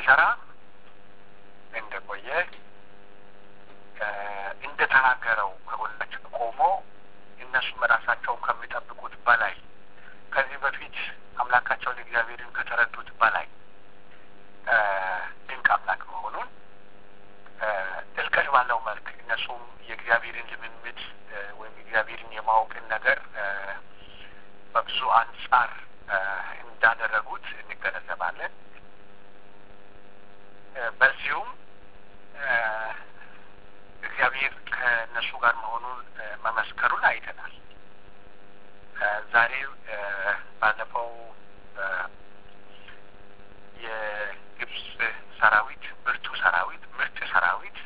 ሲሰራ እንደቆየ እንደተናገረው ከጎናቸው ቆሞ እነሱም ራሳቸውን ከሚጠብቁት በላይ ከዚህ በፊት አምላካቸውን እግዚአብሔርን ከተረዱት በላይ ድንቅ አምላክ መሆኑን ጥልቀት ባለው መልክ እነሱም የእግዚአብሔርን ልምምድ ወይም እግዚአብሔርን የማወቅን ነገር በብዙ አንጻር እንዳደረጉት እንገነዘባለን። በዚሁም እግዚአብሔር ከእነሱ ጋር መሆኑን መመስከሩን አይተናል። ዛሬ ባለፈው የግብፅ ሰራዊት ብርቱ ሰራዊት ምርጥ ሰራዊት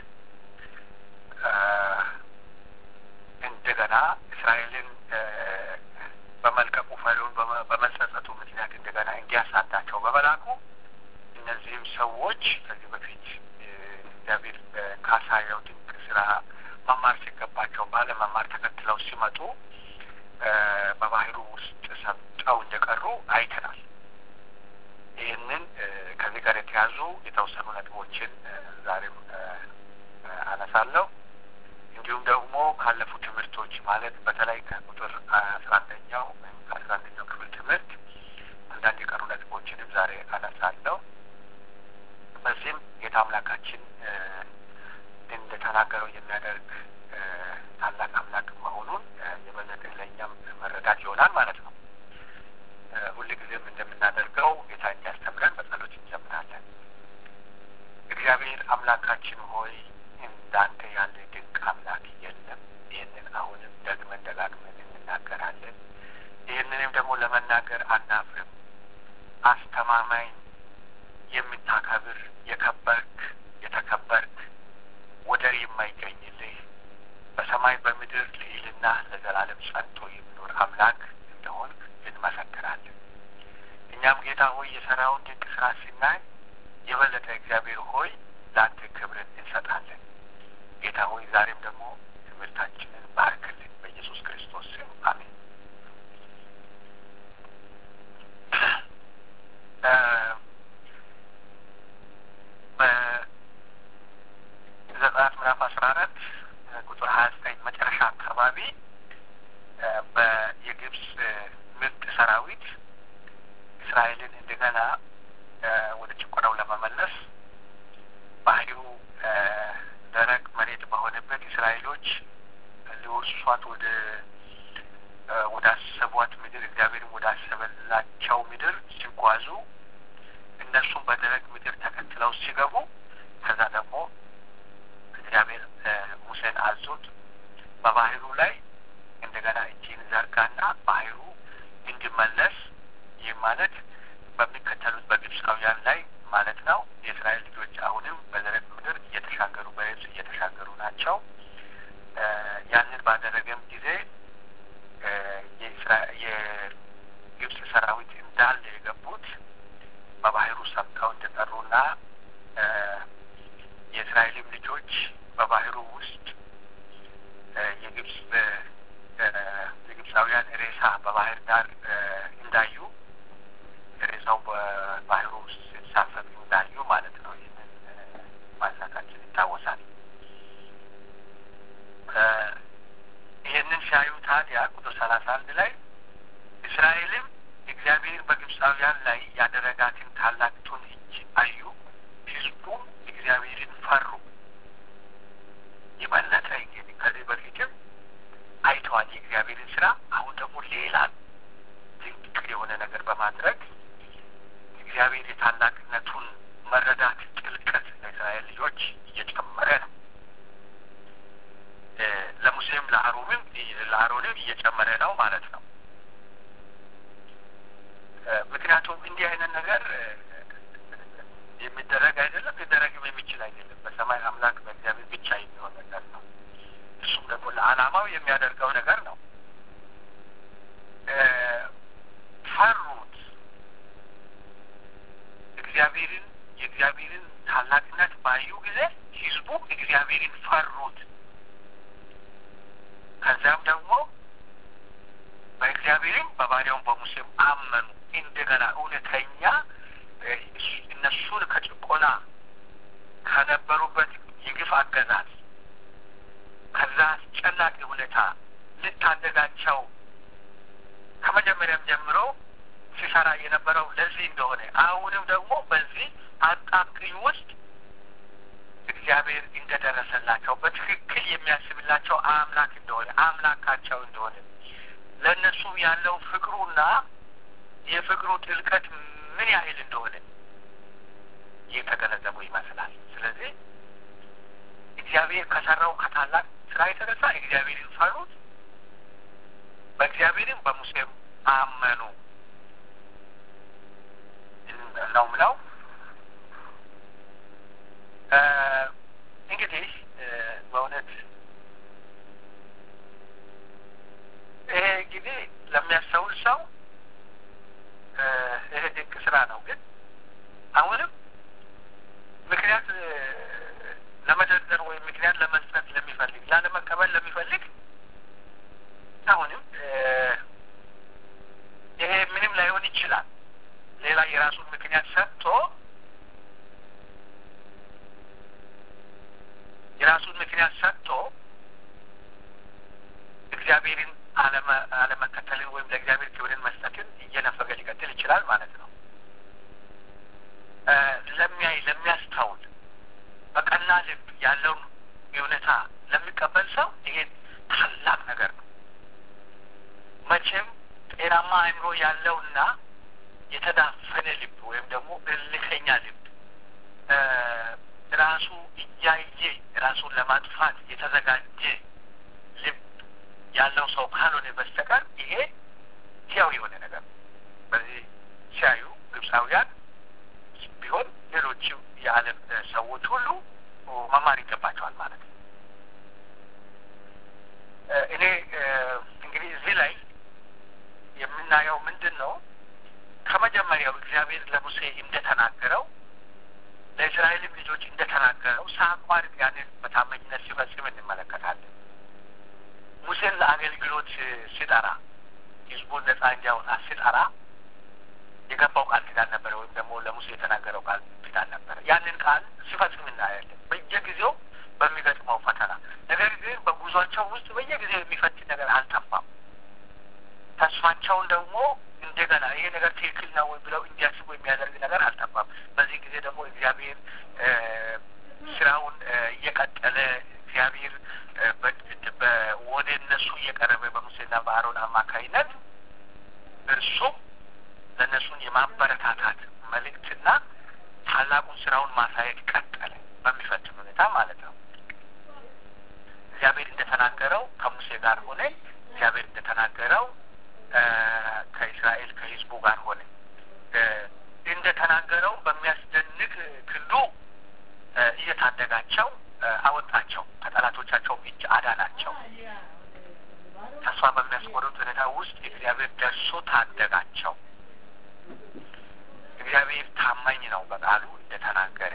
እንደገና እስራኤልን በመልቀቁ ፈሪውን በመጸጸቱ ምክንያት እንደገና እንዲያሳዳቸው በመላኩ እነዚህም ሰዎች ከዚህ በፊት እግዚአብሔር ካሳየው ድንቅ ስራ መማር ሲገባቸው ባለመማር ተከትለው ሲመጡ በባህሩ ውስጥ ሰምጠው እንደቀሩ አይተናል። ይህንን ከዚህ ጋር የተያዙ የተወሰኑ ነጥቦችን ዛሬም አነሳለሁ። እንዲሁም ደግሞ ካለፉ ትምህርቶች ማለት በተለይ ከቁጥር አስራ አንደኛው ወይም ከአስራ አንደኛው ክፍል ትምህርት አንዳንድ የቀሩ ነጥቦችንም ዛሬ አነሳለሁ። በዚህም ጌታ አምላካችን እንደተናገረው የሚያደርግ ታላቅ አምላክ መሆኑን የበለጠ ለእኛም መረዳት ይሆናል ማለት ነው። ሁልጊዜም እንደምናደርገው ጌታ እንዲያስተምረን በጸሎት እንጀምራለን። እግዚአብሔር አምላካችን ሆይ እንዳንተ ያለ ድንቅ አምላክ የለም። ይህንን አሁንም ደግመን ደጋግመን እንናገራለን። ይህንንም ደግሞ ለመናገር አናፍርም። አስተማማኝ፣ የምታከብር፣ የከበርክ፣ የተከበርክ፣ ወደር የማይገኝልህ በሰማይ በምድር ልዕልና ለዘላለም ጸንቶ የሚኖር አምላክ እንደሆንክ እንመሰክራለን። እኛም ጌታ ሆይ የሰራውን ድንቅ ስራ ስናይ የበለጠ እግዚአብሔር ሆይ ለአንተ ክብርን እንሰጣለን። ጌታ ሆይ ዛሬም ደግሞ ትምህርታችንን ባርክልን በኢየሱስ ክርስቶስ ስም አሜን። በዘጸአት ምዕራፍ አስራ አራት ቁጥር ሀያ ዘጠኝ መጨረሻ አካባቢ የግብፅ ምርጥ ሰራዊት እስራኤልን እንደገና ወደ ጭቆናው ለመመለስ ባህሪው ደረቅ መሬት በሆነበት እስራኤሎች ሊወርሷት ወደ ወደ አሰቧት ምድር እግዚአብሔርም ወደ አሰበላቸው ምድር ሲጓዙ እነሱም በደረቅ ምድር ተከትለው ሲገቡ ከዛ ደግሞ እግዚአብሔር ሙሴን አዞት በባህሩ ላይ እንደገና እጅን ዘርጋና ባህሩ እንዲመለስ ይህ ማለት በሚከተሉት በግብፃውያን ላይ ማለት ነው። የእስራኤል ልጆች አሁንም በደረቅ ምድር እየተሻገሩ በየብስ እየተሻገሩ ናቸው። ያንን ባደረገም ጊዜ የግብፅ ሰራዊት እንዳለ የገቡት በባህሩ ሰምጠው እንደቀሩና የእስራኤልም ልጆች በባህሩ ውስጥ የግብፅ የግብፃውያን ሬሳ በባህር ዳር እንዳዩ ሬሳው በባህሩ ውስጥ ሲንሳፈፍ እንዳዩ ማለት ነው። ይህንን ማንሳታችን ይታወሳል። ይህንን ሲያዩ ታዲያ ቁጥር ሰላሳ አንድ ላይ እስራኤልም እግዚአብሔር በግብፃውያን ላይ ያደረጋትን ታላቅቱን እጅ አዩ፣ ሕዝቡም እግዚአብሔርን ፈሩ። የበለጠ እንግዲህ ከዚህ በፊትም አይተዋል የእግዚአብሔርን ስራ። አሁን ደግሞ ሌላ ድንቅ የሆነ ነገር በማድረግ እግዚአብሔር የታላቅነቱን መረዳት ጥልቀት ለእስራኤል ልጆች እየጨመረ ነው። ለሙሴም ለአሮንም ለአሮንም እየጨመረ ነው ማለት ነው። ምክንያቱም እንዲህ አይነት ነገር የሚደረግ አይደለም፣ ሊደረግም የሚችል አይደለም። በሰማይ አምላክ በእግዚአብሔር ብቻ የሚሆን ነገር ነው። እሱም ደግሞ ለዓላማው የሚያደርገው ነገር ነው። ፈሩት። እግዚአብሔርን የእግዚአብሔርን ታላቅነት ባዩ ጊዜ ሕዝቡ እግዚአብሔርን ፈሩት። ከዚያም ደግሞ በእግዚአብሔርም በባሪያውም በሙሴም አመኑ። እንደገና እውነተኛ እነሱን ከጭቆና ጭቆና ከነበሩበት የግፍ አገዛዝ ከዛ አስጨናቂ ሁኔታ ልታደጋቸው ከመጀመሪያም ጀምሮ ሲሰራ የነበረው ለዚህ እንደሆነ አሁንም ደግሞ በዚህ አጣብቂኝ ውስጥ እግዚአብሔር እንደደረሰላቸው በትክክል የሚያስብላቸው አምላክ እንደሆነ አምላካቸው እንደሆነ ለእነሱ ያለው ፍቅሩና የፍቅሩ ጥልቀት ምን ያህል እንደሆነ የተገነዘቡ ይመስላል። ስለዚህ እግዚአብሔር ከሰራው ከታላቅ ስራ የተነሳ እግዚአብሔርን ፈሩት፣ በእግዚአብሔርም በሙሴም አመኑ ነው ምለው። እንግዲህ በእውነት ይሄ እንግዲህ ለሚያስተውል ሰው ይሄ ድንቅ ስራ ነው። ግን አሁንም ምክንያት ለመደርደር ወይም ምክንያት ለመስጠት ለሚፈልግ ላለመቀበል ለሚፈልግ አሁንም ይሄ ምንም ላይሆን ይችላል። ሌላ የራሱን ምክንያት ሰጥቶ የራሱን ምክንያት ሰጥቶ እግዚአብሔርን አለመከተልን ወይም ለእግዚአብሔር ክብርን መስጠትን እየነፈገ ሊቀጥል ይችላል ማለት ነው። ለሚያይ ለሚያስታውል በቀና ልብ ያለውን እውነታ ለሚቀበል ሰው ይሄ ታላቅ ነገር ነው። መቼም ጤናማ አእምሮ ያለውና የተዳፈነ ልብ ወይም ደግሞ እልከኛ ልብ ራሱ እያየ ራሱን ለማጥፋት የተዘጋጀ ልብ ያለው ሰው ካልሆነ በስተቀር ይሄ ሕያው የሆነ ነገር ነው። በዚህ ሲያዩ ግብፃውያን ቢሆን ሌሎችም የዓለም ሰዎች ሁሉ መማር ይገባቸዋል ማለት ነው። እኔ እንግዲህ እዚህ ላይ የምናየው ምንድን ነው? ከመጀመሪያው እግዚአብሔር ለሙሴ እንደተናገረው ለእስራኤልም ልጆች እንደተናገረው ሳያቋርጥ ያንን በታማኝነት ሲፈጽም እንመለከታለን። ሙሴን ለአገልግሎት ሲጠራ ህዝቡን ነጻ እንዲያወጣ ሲጠራ የገባው ቃል ኪዳን ነበረ፣ ወይም ደግሞ ለሙሴ የተናገረው ቃል ኪዳን ነበረ። ያንን ቃል ሲፈጽም እናያለን በየጊዜው በሚገጥመው ፈተና። ነገር ግን በጉዟቸው ውስጥ በየጊዜው የሚፈትን ነገር አልጠፋም። ተስፋቸውን ደግሞ እንደገና ይሄ ነገር ትክክል ነው ወይ ብለው እንዲያስቡ የሚያደርግ ነገር አልጠፋም። በዚህ ጊዜ ደግሞ እግዚአብሔር ስራውን እየቀጠለ እግዚአብሔር ወደ እነሱ እየቀረበ በሙሴና በአሮን አማካይነት እርሱም ለእነሱን የማበረታታት መልእክትና ታላቁን ስራውን ማሳየት ቀጠለ፣ በሚፈትን ሁኔታ ማለት ነው። እግዚአብሔር እንደተናገረው ከሙሴ ጋር ሆነ። እግዚአብሔር እንደተናገረው ከእስራኤል ከህዝቡ ጋር ሆነ። እንደተናገረው በሚያስደንቅ ክንዱ እየታደጋቸው አወጣቸው፣ ከጠላቶቻቸው እጅ አዳናቸው። ተስፋ በሚያስቆርጥ ሁኔታ ውስጥ እግዚአብሔር ደርሶ ታደጋቸው። እግዚአብሔር ታማኝ ነው በቃሉ እንደተናገረ።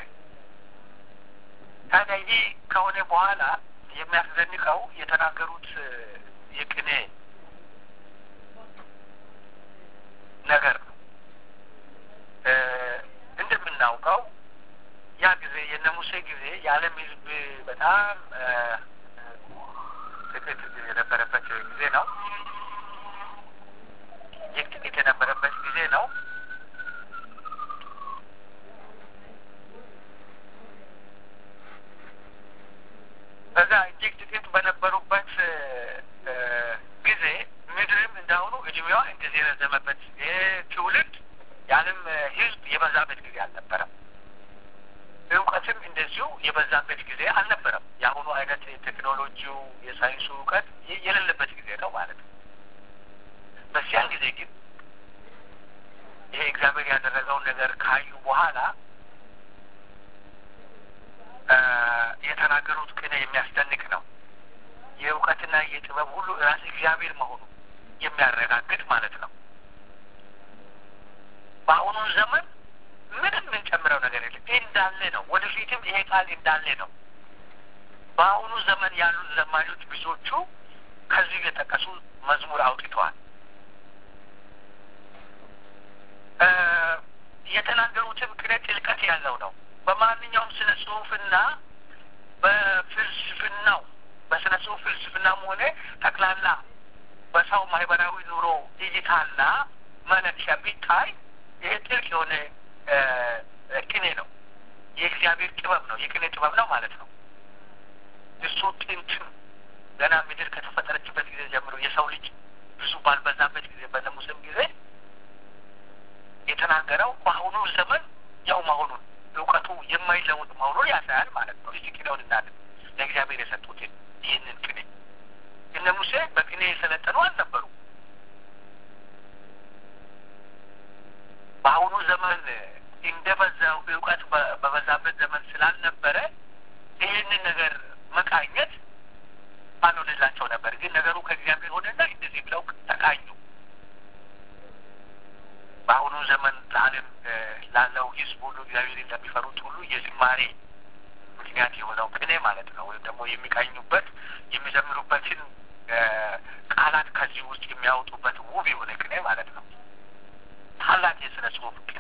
ታዲያ ይህ ከሆነ በኋላ የሚያስደንቀው የተናገሩት የቅኔ ነገር ነው። እንደምናውቀው ያ ጊዜ የነ ሙሴ ጊዜ የዓለም ሕዝብ በጣም ጥቂት የነበረበት ጊዜ ነው። ይህ ጥቂት የነበረበት ጊዜ ነው። በዛ እጅግ ጥቂት በነበሩበት ጊዜ ምድርም እንዳሁኑ እድሜዋ እንደዚህ የረዘመበት ትውልድ የዓለም ሕዝብ የበዛበት ጊዜ አልነበረም። እውቀትም እንደዚሁ የበዛበት ጊዜ አልነበረም። የአሁኑ አይነት ቴክኖሎጂው የሳይንሱ እውቀት የሌለበት ጊዜ ነው ማለት ነው። በዚያን ጊዜ ግን ይሄ እግዚአብሔር ያደረገውን ነገር ካዩ በኋላ የተናገሩት ቅኔ የሚያስደንቅ ነው። የእውቀትና የጥበብ ሁሉ ራስ እግዚአብሔር መሆኑ የሚያረጋግጥ ማለት ነው። በአሁኑ ዘመን ምንም የምንጨምረው ነገር የለም። እንዳለ ነው። ወደፊትም ይሄ ቃል እንዳለ ነው። በአሁኑ ዘመን ያሉት ዘማኞች ብዙዎቹ ከዚህ የጠቀሱ መዝሙር አውጥተዋል። የተናገሩትም ቅኔ ጥልቀት ያለው ነው። በማንኛውም ስነ ጽሁፍና በፍልስፍናው በስነ ጽሁፍ ፍልስፍናም ሆነ ጠቅላላ በሰው ማህበራዊ ኑሮ እይታና መለኪያ ቢታይ ይህ ጥልቅ የሆነ ቅኔ ነው። የእግዚአብሔር ጥበብ ነው። የቅኔ ጥበብ ነው ማለት ነው። እሱ ጥንትም ገና ምድር ከተፈጠረችበት ጊዜ ጀምሮ የሰው ልጅ ብዙ ባልበዛበት ጊዜ በሙሴም ጊዜ የተናገረው በአሁኑ ዘመን ያው መሆኑን እውቀቱ የማይለውጥ መሆኑን ያሳያል ማለት ነው። እስቲ ቅኔውን እናድን ለእግዚአብሔር የሰጡትን ይህንን ቅኔ እነ ሙሴ በቅኔ የሰለጠኑ አልነበሩ። በአሁኑ ዘመን እንደበዛው እውቀት በበዛበት ዘመን ስላልነበረ ይህንን ነገር መቃኘት አልሆንላቸው ነበር። ግን ነገሩ ከእግዚአብሔር ሆነና እንደዚህ ብለው ተቃኙ። በአሁኑ ዘመን ለዓለም ላለው ሕዝብ ሁሉ እግዚአብሔርን ለሚፈሩት ሁሉ የዝማሬ ምክንያት የሆነው ቅኔ ማለት ነው። ወይም ደግሞ የሚቃኙበት የሚዘምሩበትን ቃላት ከዚህ ውስጥ የሚያወጡበት ውብ የሆነ ቅኔ ማለት ነው። ታላቅ የስነ ጽሁፍ ቅኔ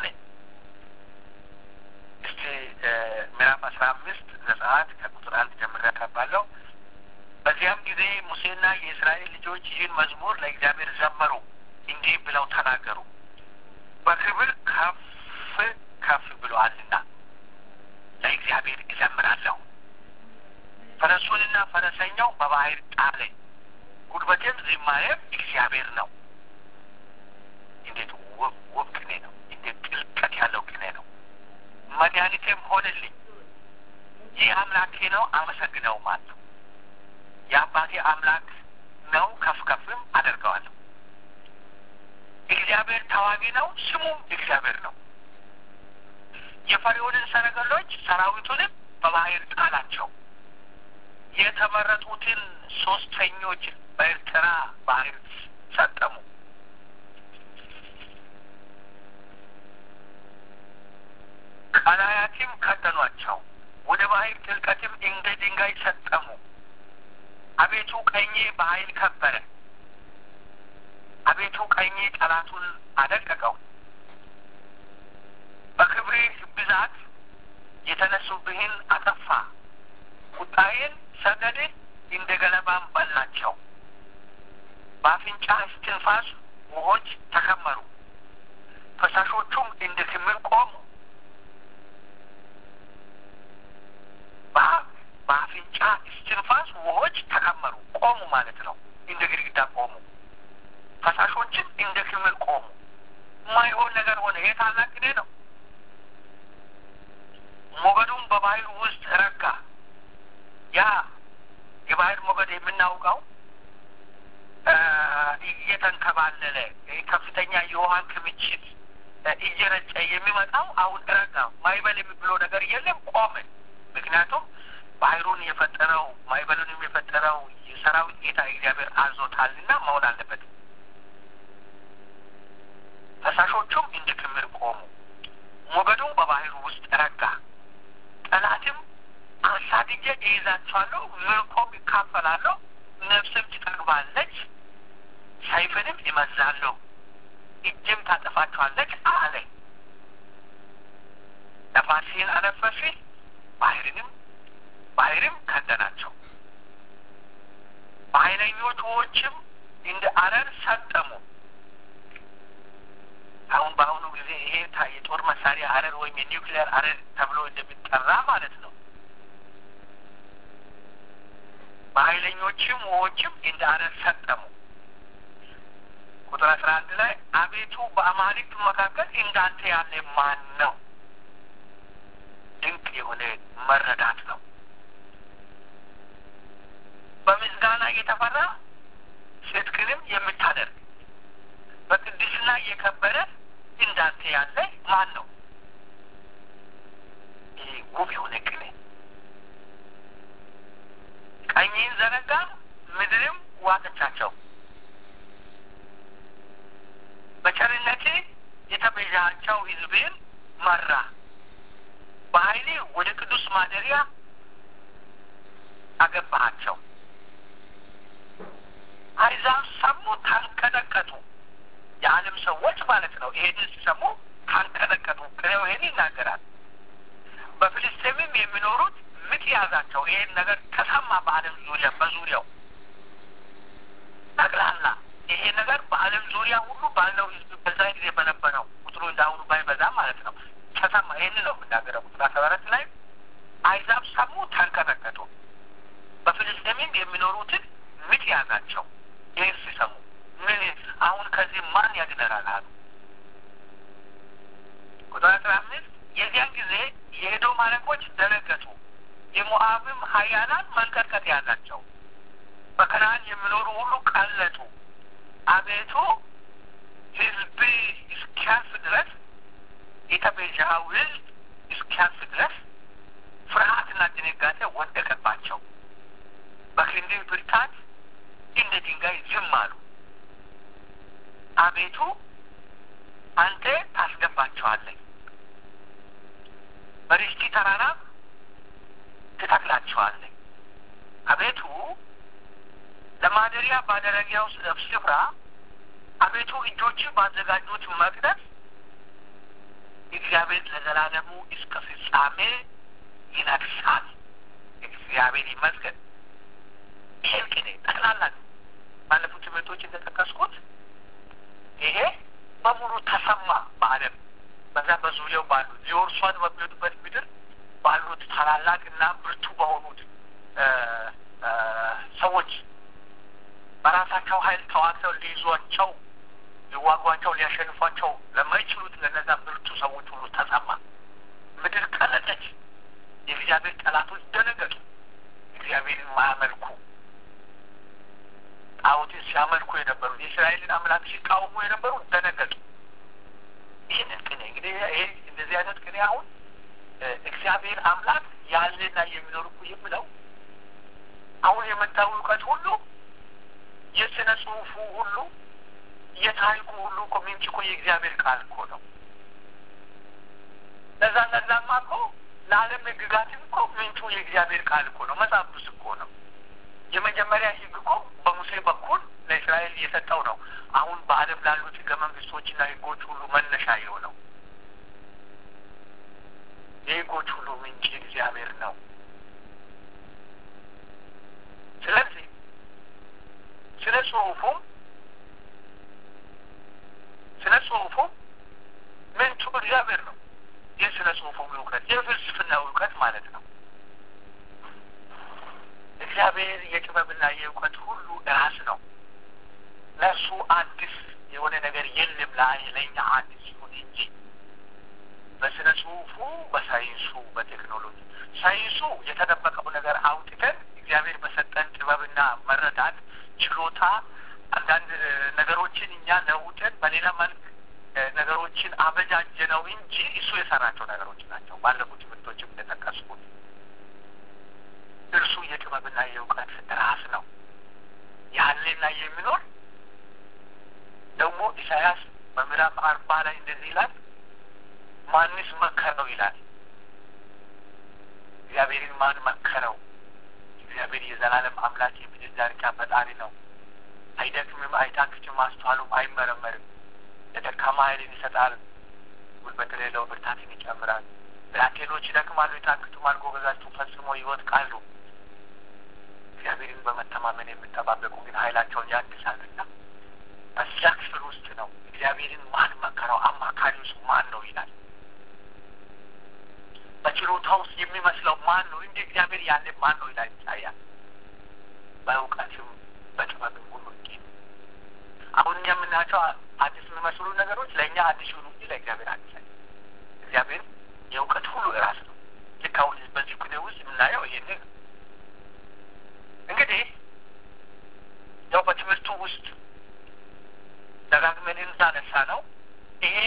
እስቲ ምዕራፍ አስራ አምስት ዘጸአት ከቁጥር አንድ ጀምሬ አነባለሁ። በዚያም ጊዜ ሙሴና የእስራኤል ልጆች ይህን መዝሙር ለእግዚአብሔር ዘመሩ፣ እንዲህ ብለው ተናገሩ። በክብር ከፍ ከፍ ብሎአልና ለእግዚአብሔር እዘምራለሁ። ፈረሱንና ፈረሰኛው በባህር ጣለ፣ ጉልበቴም ዝማሬም እግዚአብሔር ነው። እንዴት ውብ ውብ ቅኔ ነው! እንዴት ጥልቀት ያለው ቅኔ ነው! መድኃኒቴም ሆነልኝ። ይህ አምላኬ ነው፣ አመሰግነው ማለት ነው። የአባቴ አምላክ ነው፣ ከፍ ከፍም አደርገዋለሁ። እግዚአብሔር ተዋጊ ነው፣ ስሙም እግዚአብሔር ነው። የፈርዖንን ሰረገሎች ሰራዊቱንም በባህር ጣላቸው። የተመረጡትን ሶስተኞች በኤርትራ ባህር ሰጠሙ። ቀላያትም ከደኗቸው፣ ወደ ባህር ጥልቀትም እንደ ድንጋይ ሰጠሙ። አቤቱ ቀኜ በኃይል ከበረ። አቤቱ ቀኜ ጠላቱን አደቀቀው። በክብርህ ብዛት የተነሱብህን አጠፋ። ቁጣዬን ሰደድህ፣ እንደ ገለባም በላቸው። በአፍንጫ እስትንፋስ ውሆች ተከመሩ፣ ፈሳሾቹም እንደ ክምር ቆሙ። በአፍንጫ እስትንፋስ ውሆች ተከመሩ፣ ቆሙ ማለት ነው። እንደ ግድግዳ ቆሙ። ፈሳሾችም እንደ ክምር ቆሙ። የማይሆን ነገር ሆነ። ይሄ ታላቅ ቅኔ ነው። ሞገዱም በባህር ውስጥ ረጋ። ያ የባህር ሞገድ የምናውቀው እየተንከባለለ ከፍተኛ የውሃን ክምችት እየረጨ የሚመጣው አሁን ረጋ። ማይበል የሚብለው ነገር የለም፣ ቆመ። ምክንያቱም ባህሩን የፈጠረው ማይበሉንም የፈጠረው የሰራዊት ጌታ እግዚአብሔር አዞታልና መሆን አለበት። ፈሳሾቹም እንደ ክምር ቆሙ። ሞገዱም በባህሩ ውስጥ ረጋ። ጠላትም አሳድጄ እይዛቸዋለሁ፣ ምርኮም ይካፈላለሁ፣ ነፍስም ትጠግባለች፣ ሰይፍንም ይመዛለሁ፣ እጅም ታጠፋቸዋለች አለ። ነፋስህን አነፈስህ፣ ባህርንም ባህርም ከደናቸው። በኃይለኞች ውኆችም እንደ አረር ሰጠሙ። አሁን በአሁኑ ጊዜ ይሄ የጦር መሳሪያ አረር ወይም የኒውክሊየር አረር ተብሎ እንደሚጠራ ማለት ነው። በኃይለኞችም ውኆችም እንደ አረር ሰጠሙ። ቁጥር አስራ አንድ ላይ አቤቱ በአማልክት መካከል እንዳንተ ያለ ማን ነው? ድንቅ የሆነ መረዳት ነው። በምስጋና የተፈራ ጽድቅንም የምታደርግ በቅድስና የከበረ እንዳንተ ያለ ማን ነው? ይህ ውብ የሆነ ቅኔ። ቀኝህን ዘረጋ፣ ምድርም ዋጠቻቸው። በቸርነት የተቤዣቸው ሕዝብን መራ። በኃይሌ ወደ ቅዱስ ማደሪያ አገባሃቸው። አሕዛብ ሰሙ፣ ተንቀጠቀጡ። የዓለም ሰዎች ማለት ነው። ይሄንን ሲሰሙ ተንቀጠቀጡ። ቅኔው ይሄን ይናገራል። በፍልስ ያዛቸው። ይሄን ነገር ተሰማ በዓለም ዙሪያ በዙሪያው ጠቅላላ ይሄ ነገር በዓለም ዙሪያ ሁሉ ባለው ህዝብ በዛ ጊዜ በነበረው ቁጥሩ እንዳሁኑ ባይበዛ ማለት ነው ተሰማ። ይህን ነው የምናገረው። ቁጥር አስራ አራት ላይ አይዛብ ሰሙ፣ ተንቀጠቀጡ። በፍልስጤምም የሚኖሩትን ምጥ ያዛቸው። ይህን ሲሰሙ ምን አሁን ከዚህ ማን ያድነናል አሉ። ቁጥር አስራ አምስት የዚያን ጊዜ የኤዶም አለቆች ደነገጡ፣ የሞዓብም ኃያላን መንቀጥቀጥ ያዛቸው። በከነዓን የሚኖሩ ሁሉ ቀለጡ። አቤቱ ህዝብ እስኪያልፍ ድረስ የተቤዠኸው ህዝብ እስኪያልፍ ድረስ ፍርሃትና ድንጋጤ ወደቀባቸው። በክንድህ ብርታት እንደ ድንጋይ ዝም አሉ። አቤቱ አንተ ታስገባቸዋለህ፣ በርስቲ ተራራ ትተክላቸዋለህ። አቤቱ ለማደሪያ ባደረጊያው ስፍራ አቤቱ እጆች ባዘጋጁት መቅደስ እግዚአብሔር ለዘላለሙ እስከ ፍጻሜ ይነግሳል። እግዚአብሔር ይመስገን። ይሄን ቅኔ ጠቅላላ ባለፉት ትምህርቶች እንደጠቀስኩት ይሄ በሙሉ ተሰማ በዓለም በዛ በዙሪያው ባሉት ሊወርሷት በሚሄዱበት ምድር ባሉት ታላላቅ እና ብርቱ በሆኑት ሰዎች በራሳቸው ኃይል ተዋግተው ሊይዟቸው ሊዋጓቸው ሊያሸንፏቸው ለማይችሉት ለነዛ ብርቱ ሰዎች ሁሉ ተሰማ። ምድር ቀለጠች። የእግዚአብሔር ጠላቶች ደነገጡ። እግዚአብሔርን ማያመልኩ ጣዖትን ሲያመልኩ የነበሩት የእስራኤልን አምላክ ሲቃወሙ የነበሩ ደነገጡ። ይህንን ቅኔ እንግዲህ ይሄ እንደዚህ አይነት ቅኔ አሁን እግዚአብሔር አምላክ ያለና የሚኖር እኮ የምለው አሁን የመጣው እውቀት ሁሉ የስነ ጽሁፉ ሁሉ የታሪኩ ሁሉ እኮ ምንጭ እኮ የእግዚአብሔር ቃል እኮ ነው። ለዛ ለዛማ እኮ ለዓለም ሕግጋትም እኮ ምንጩ የእግዚአብሔር ቃል እኮ ነው። መጽሐፍ ቅዱስ እኮ ነው። የመጀመሪያ ሕግ እኮ በሙሴ በኩል ለእስራኤል እየሰጠው ነው። አሁን በዓለም ላሉት ሕገ መንግስቶችና ሕጎች ሁሉ መነሻ የሆነው የሕጎች ሁሉ ምንጭ እግዚአብሔር ነው። ስለዚህ ስለ ጽሁፉም ስለ ጽሁፉም ምንጩ እግዚአብሔር ነው። ይህ ስለ ጽሁፉም እውቀት የፍልስፍና እውቀት ማለት ነው። እግዚአብሔር የጥበብና የእውቀት ሁሉ ራስ ነው። ለእሱ አዲስ የሆነ ነገር የለም። ለእኛ አዲስ ይሁን እንጂ በስነ ጽሁፉ፣ በሳይንሱ፣ በቴክኖሎጂ ሳይንሱ የተደበቀው ነገር አውጥተን እግዚአብሔር በሰጠን ጥበብና መረዳት ችሎታ አንዳንድ ነገሮችን እኛ ለውጠን በሌላ መልክ ነገሮችን አበጃጀ ነው እንጂ እሱ የሰራቸው ነገሮች ናቸው። ባለፉት ትምህርቶችም እንደጠቀስኩት እርሱ የጥበብና የእውቀት ራስ ነው። ያለና የሚኖር ደግሞ ኢሳያስ በምዕራፍ አርባ ላይ እንደዚህ ይላል፣ ማንስ መከረው ይላል። እግዚአብሔርን ማን መከረው? እግዚአብሔር የዘላለም አምላክ የምድር ዳርቻ ፈጣሪ ነው። አይደክምም፣ አይታክትም፣ ማስተዋሉም አይመረመርም። ለደካማ ኃይልን ይሰጣል፣ ጉልበት ለሌለው ብርታትን ይጨምራል። ብላቴኖች ይደክማሉ፣ ይታክቱማል፣ ጎበዛቸው ፈጽሞ ይወድቃሉ። እግዚአብሔርን በመተማመን የሚጠባበቁ ግን ኃይላቸውን ያድሳሉና በዚያ ክፍል ውስጥ ነው እግዚአብሔርን ማን መከረው? አማካሪውስ ማን ነው ይላል። በችሎታ ውስጥ የሚመስለው ማን ነው? እንደ እግዚአብሔር ያለ ማን ነው ይላል ይታያል። በእውቀትም በጥበብም ሁሉ እንጂ አሁን እኛ የምናያቸው አዲስ የሚመስሉ ነገሮች ለእኛ አዲስ ይሁኑ እንጂ ለእግዚአብሔር አዲስ አይ እግዚአብሔር የእውቀት ሁሉ እራስ ነው። ልክ አሁን በዚህ ኩኔ ውስጥ የምናየው ይህንን እንግዲህ ያው በትምህርቱ ውስጥ ደጋግመን እንዳነሳ ነው ይሄ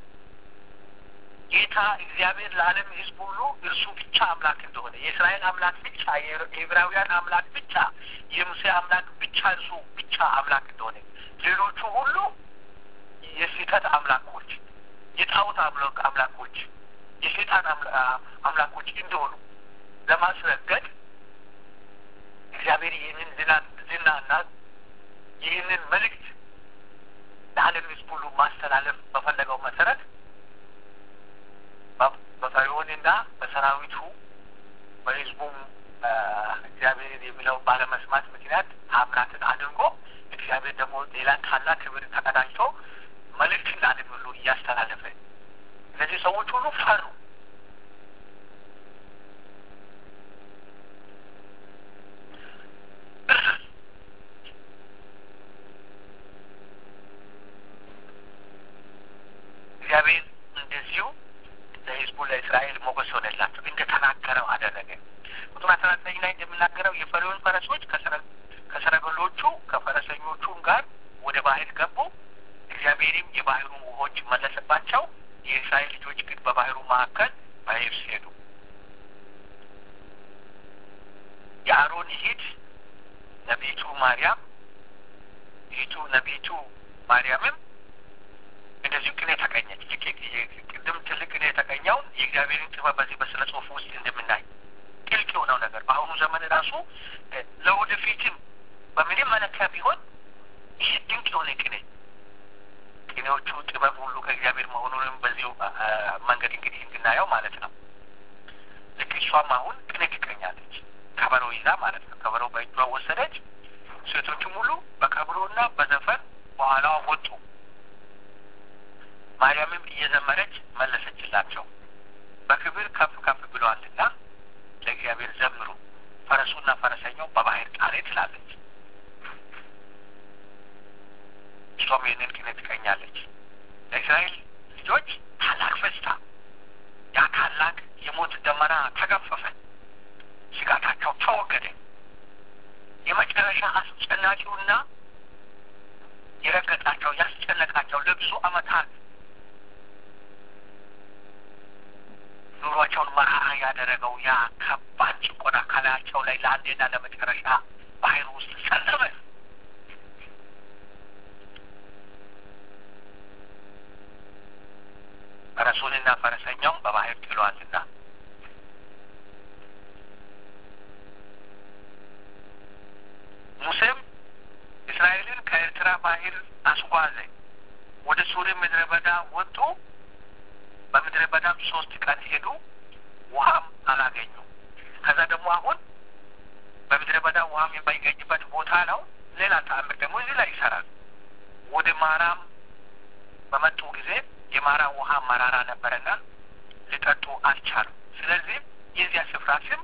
ጌታ እግዚአብሔር ለዓለም ሕዝብ ሁሉ እርሱ ብቻ አምላክ እንደሆነ የእስራኤል አምላክ ብቻ፣ የዕብራውያን አምላክ ብቻ፣ የሙሴ አምላክ ብቻ እርሱ ብቻ አምላክ እንደሆነ ሌሎቹ ሁሉ የስህተት አምላኮች፣ የጣዖት አምላኮች፣ የሴጣን አምላኮች እንደሆኑ ለማስረገጥ እግዚአብሔር ይህንን ዝናና ይህንን መልእክት ለዓለም ሕዝብ ሁሉ ማስተላለፍ በፈለገው መሰረት በፈርዖንና በሰራዊቱ በህዝቡም እግዚአብሔርን የሚለውን ባለመስማት ምክንያት ታምራትን አድርጎ እግዚአብሔር ደግሞ ሌላ ታላቅ ክብር ተቀዳጅቶ መልእክትን ለዓለም ሁሉ እያስተላለፈ እነዚህ ሰዎች ሁሉ ፈሩ። እግዚአብሔር እንደዚሁ ለሕዝቡ ለእስራኤል ሞገስ ሆነላቸው እንደተናገረው አደረገ። ቁጥር አስራ ዘጠኝ ላይ እንደምናገረው የፈርዖን ፈረሶች ከሰረገሎቹ ከፈረሰኞቹም ጋር ወደ ባህር ገቡ። እግዚአብሔርም የባህሩን ውሆች መለሰባቸው። የእስራኤል ልጆች ግን በባህሩ መካከል በየብስ ሄዱ። የአሮን እህት ነቢቱ ማርያም እህቱ ነቢቱ ማርያምም እንደዚሁ ቅኔ ተቀኘች። ቅድም ትልቅ ቅኔ የተቀኘውን የእግዚአብሔርን ጥበብ በዚህ በስነ ጽሁፍ ውስጥ እንደምናይ ጥልቅ የሆነው ነገር በአሁኑ ዘመን ራሱ ለወደፊትም በምንም መለኪያ ቢሆን ይህ ድንቅ የሆነ ቅኔ ቅኔዎቹ ጥበብ ሁሉ ከእግዚአብሔር መሆኑንም በዚሁ መንገድ እንግዲህ እንድናየው ማለት ነው። ልክ እሷም አሁን ቅኔ ትቀኛለች፣ ከበሮ ይዛ ማለት ነው። ከበሮ በእጇ ወሰደች። ሴቶቹም ሁሉ በከበሮና በዘፈን በኋላዋ ወጡ። ማርያምም እየዘመረች መለሰችላቸው፣ በክብር ከፍ ከፍ ብሏልና ለእግዚአብሔር ዘምሩ፣ ፈረሱና ፈረሰኛው በባህር ጣሬ ትላለች። እሷም ይህንን ቅኔ ትቀኛለች። ለእስራኤል ልጆች ታላቅ ፈስታ፣ ያ ታላቅ የሞት ደመና ተገፈፈ፣ ስጋታቸው ተወገደ። የመጨረሻ አስጨናቂውና የረገጣቸው ያስጨነቃቸው ለብዙ ዓመታት ኑሯቸውን መራራ ያደረገው ያ ከባድ ጭቆና ከላያቸው ላይ ለአንዴና ለመጨረሻ ባህር ውስጥ ሰለበ። ፈረሱንና ፈረሰኛውን በባህር ጥሏልና ሙሴም እስራኤልን ከኤርትራ ባህር አስጓዘ። ወደ ሱሪ ምድረ በዳ ወጡ። በምድረ በዳም ሶስት ቀን ሄዱ፣ ውሃም አላገኙ። ከዛ ደግሞ አሁን በምድረ በዳ ውሃም የማይገኝበት ቦታ ነው። ሌላ ተአምር ደግሞ እዚህ ላይ ይሰራል። ወደ ማራም በመጡ ጊዜ የማራ ውሃ መራራ ነበረና ሊጠጡ አልቻሉ። ስለዚህ የዚያ ስፍራ ስም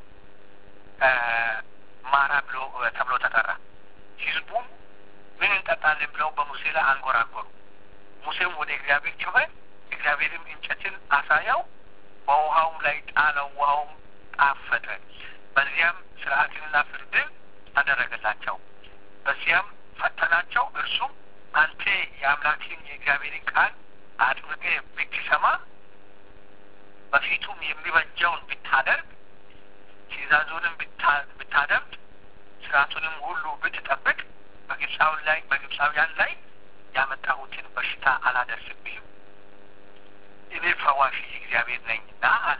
ማራ ብሎ ተብሎ ተጠራ። ህዝቡም ምን እንጠጣለን ብለው በሙሴ ላይ አንጎራጎሩ። ሙሴም ወደ እግዚአብሔር ጮኸ። እግዚአብሔርም እንጨትን አሳያው፣ በውሃውም ላይ ጣለው። ውሃውም ጣፈጠ። በዚያም ስርዓትንና ፍርድን አደረገላቸው። በዚያም ፈተናቸው። እርሱም አንተ የአምላክን የእግዚአብሔርን ቃል አጥብቄ ብትሰማ በፊቱም የሚበጀውን ብታደርግ ትእዛዙንም ብታደምጥ ስርዓቱንም ሁሉ ብትጠብቅ በግብፃውን ላይ በግብፃውያን ላይ ያመጣሁትን በሽታ አላደርስብህም እኔ ፈዋሽ እግዚአብሔር ነኝና አለ።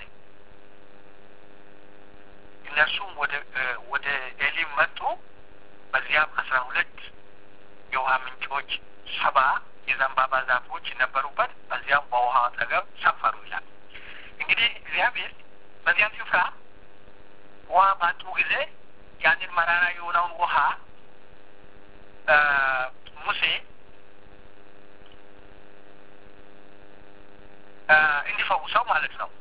እነርሱም ወደ ወደ ኤሊም መጡ። በዚያም አስራ ሁለት የውሃ ምንጮች፣ ሰባ የዘንባባ ዛፎች ነበሩበት። በዚያም በውሃ አጠገብ ሰፈሩ ይላል። እንግዲህ እግዚአብሔር በዚያም ስፍራ ውሃ ባጡ ጊዜ ያንን መራራ የሆነውን ውሃ ሙሴ እንዲፈውሰው ማለት ነው።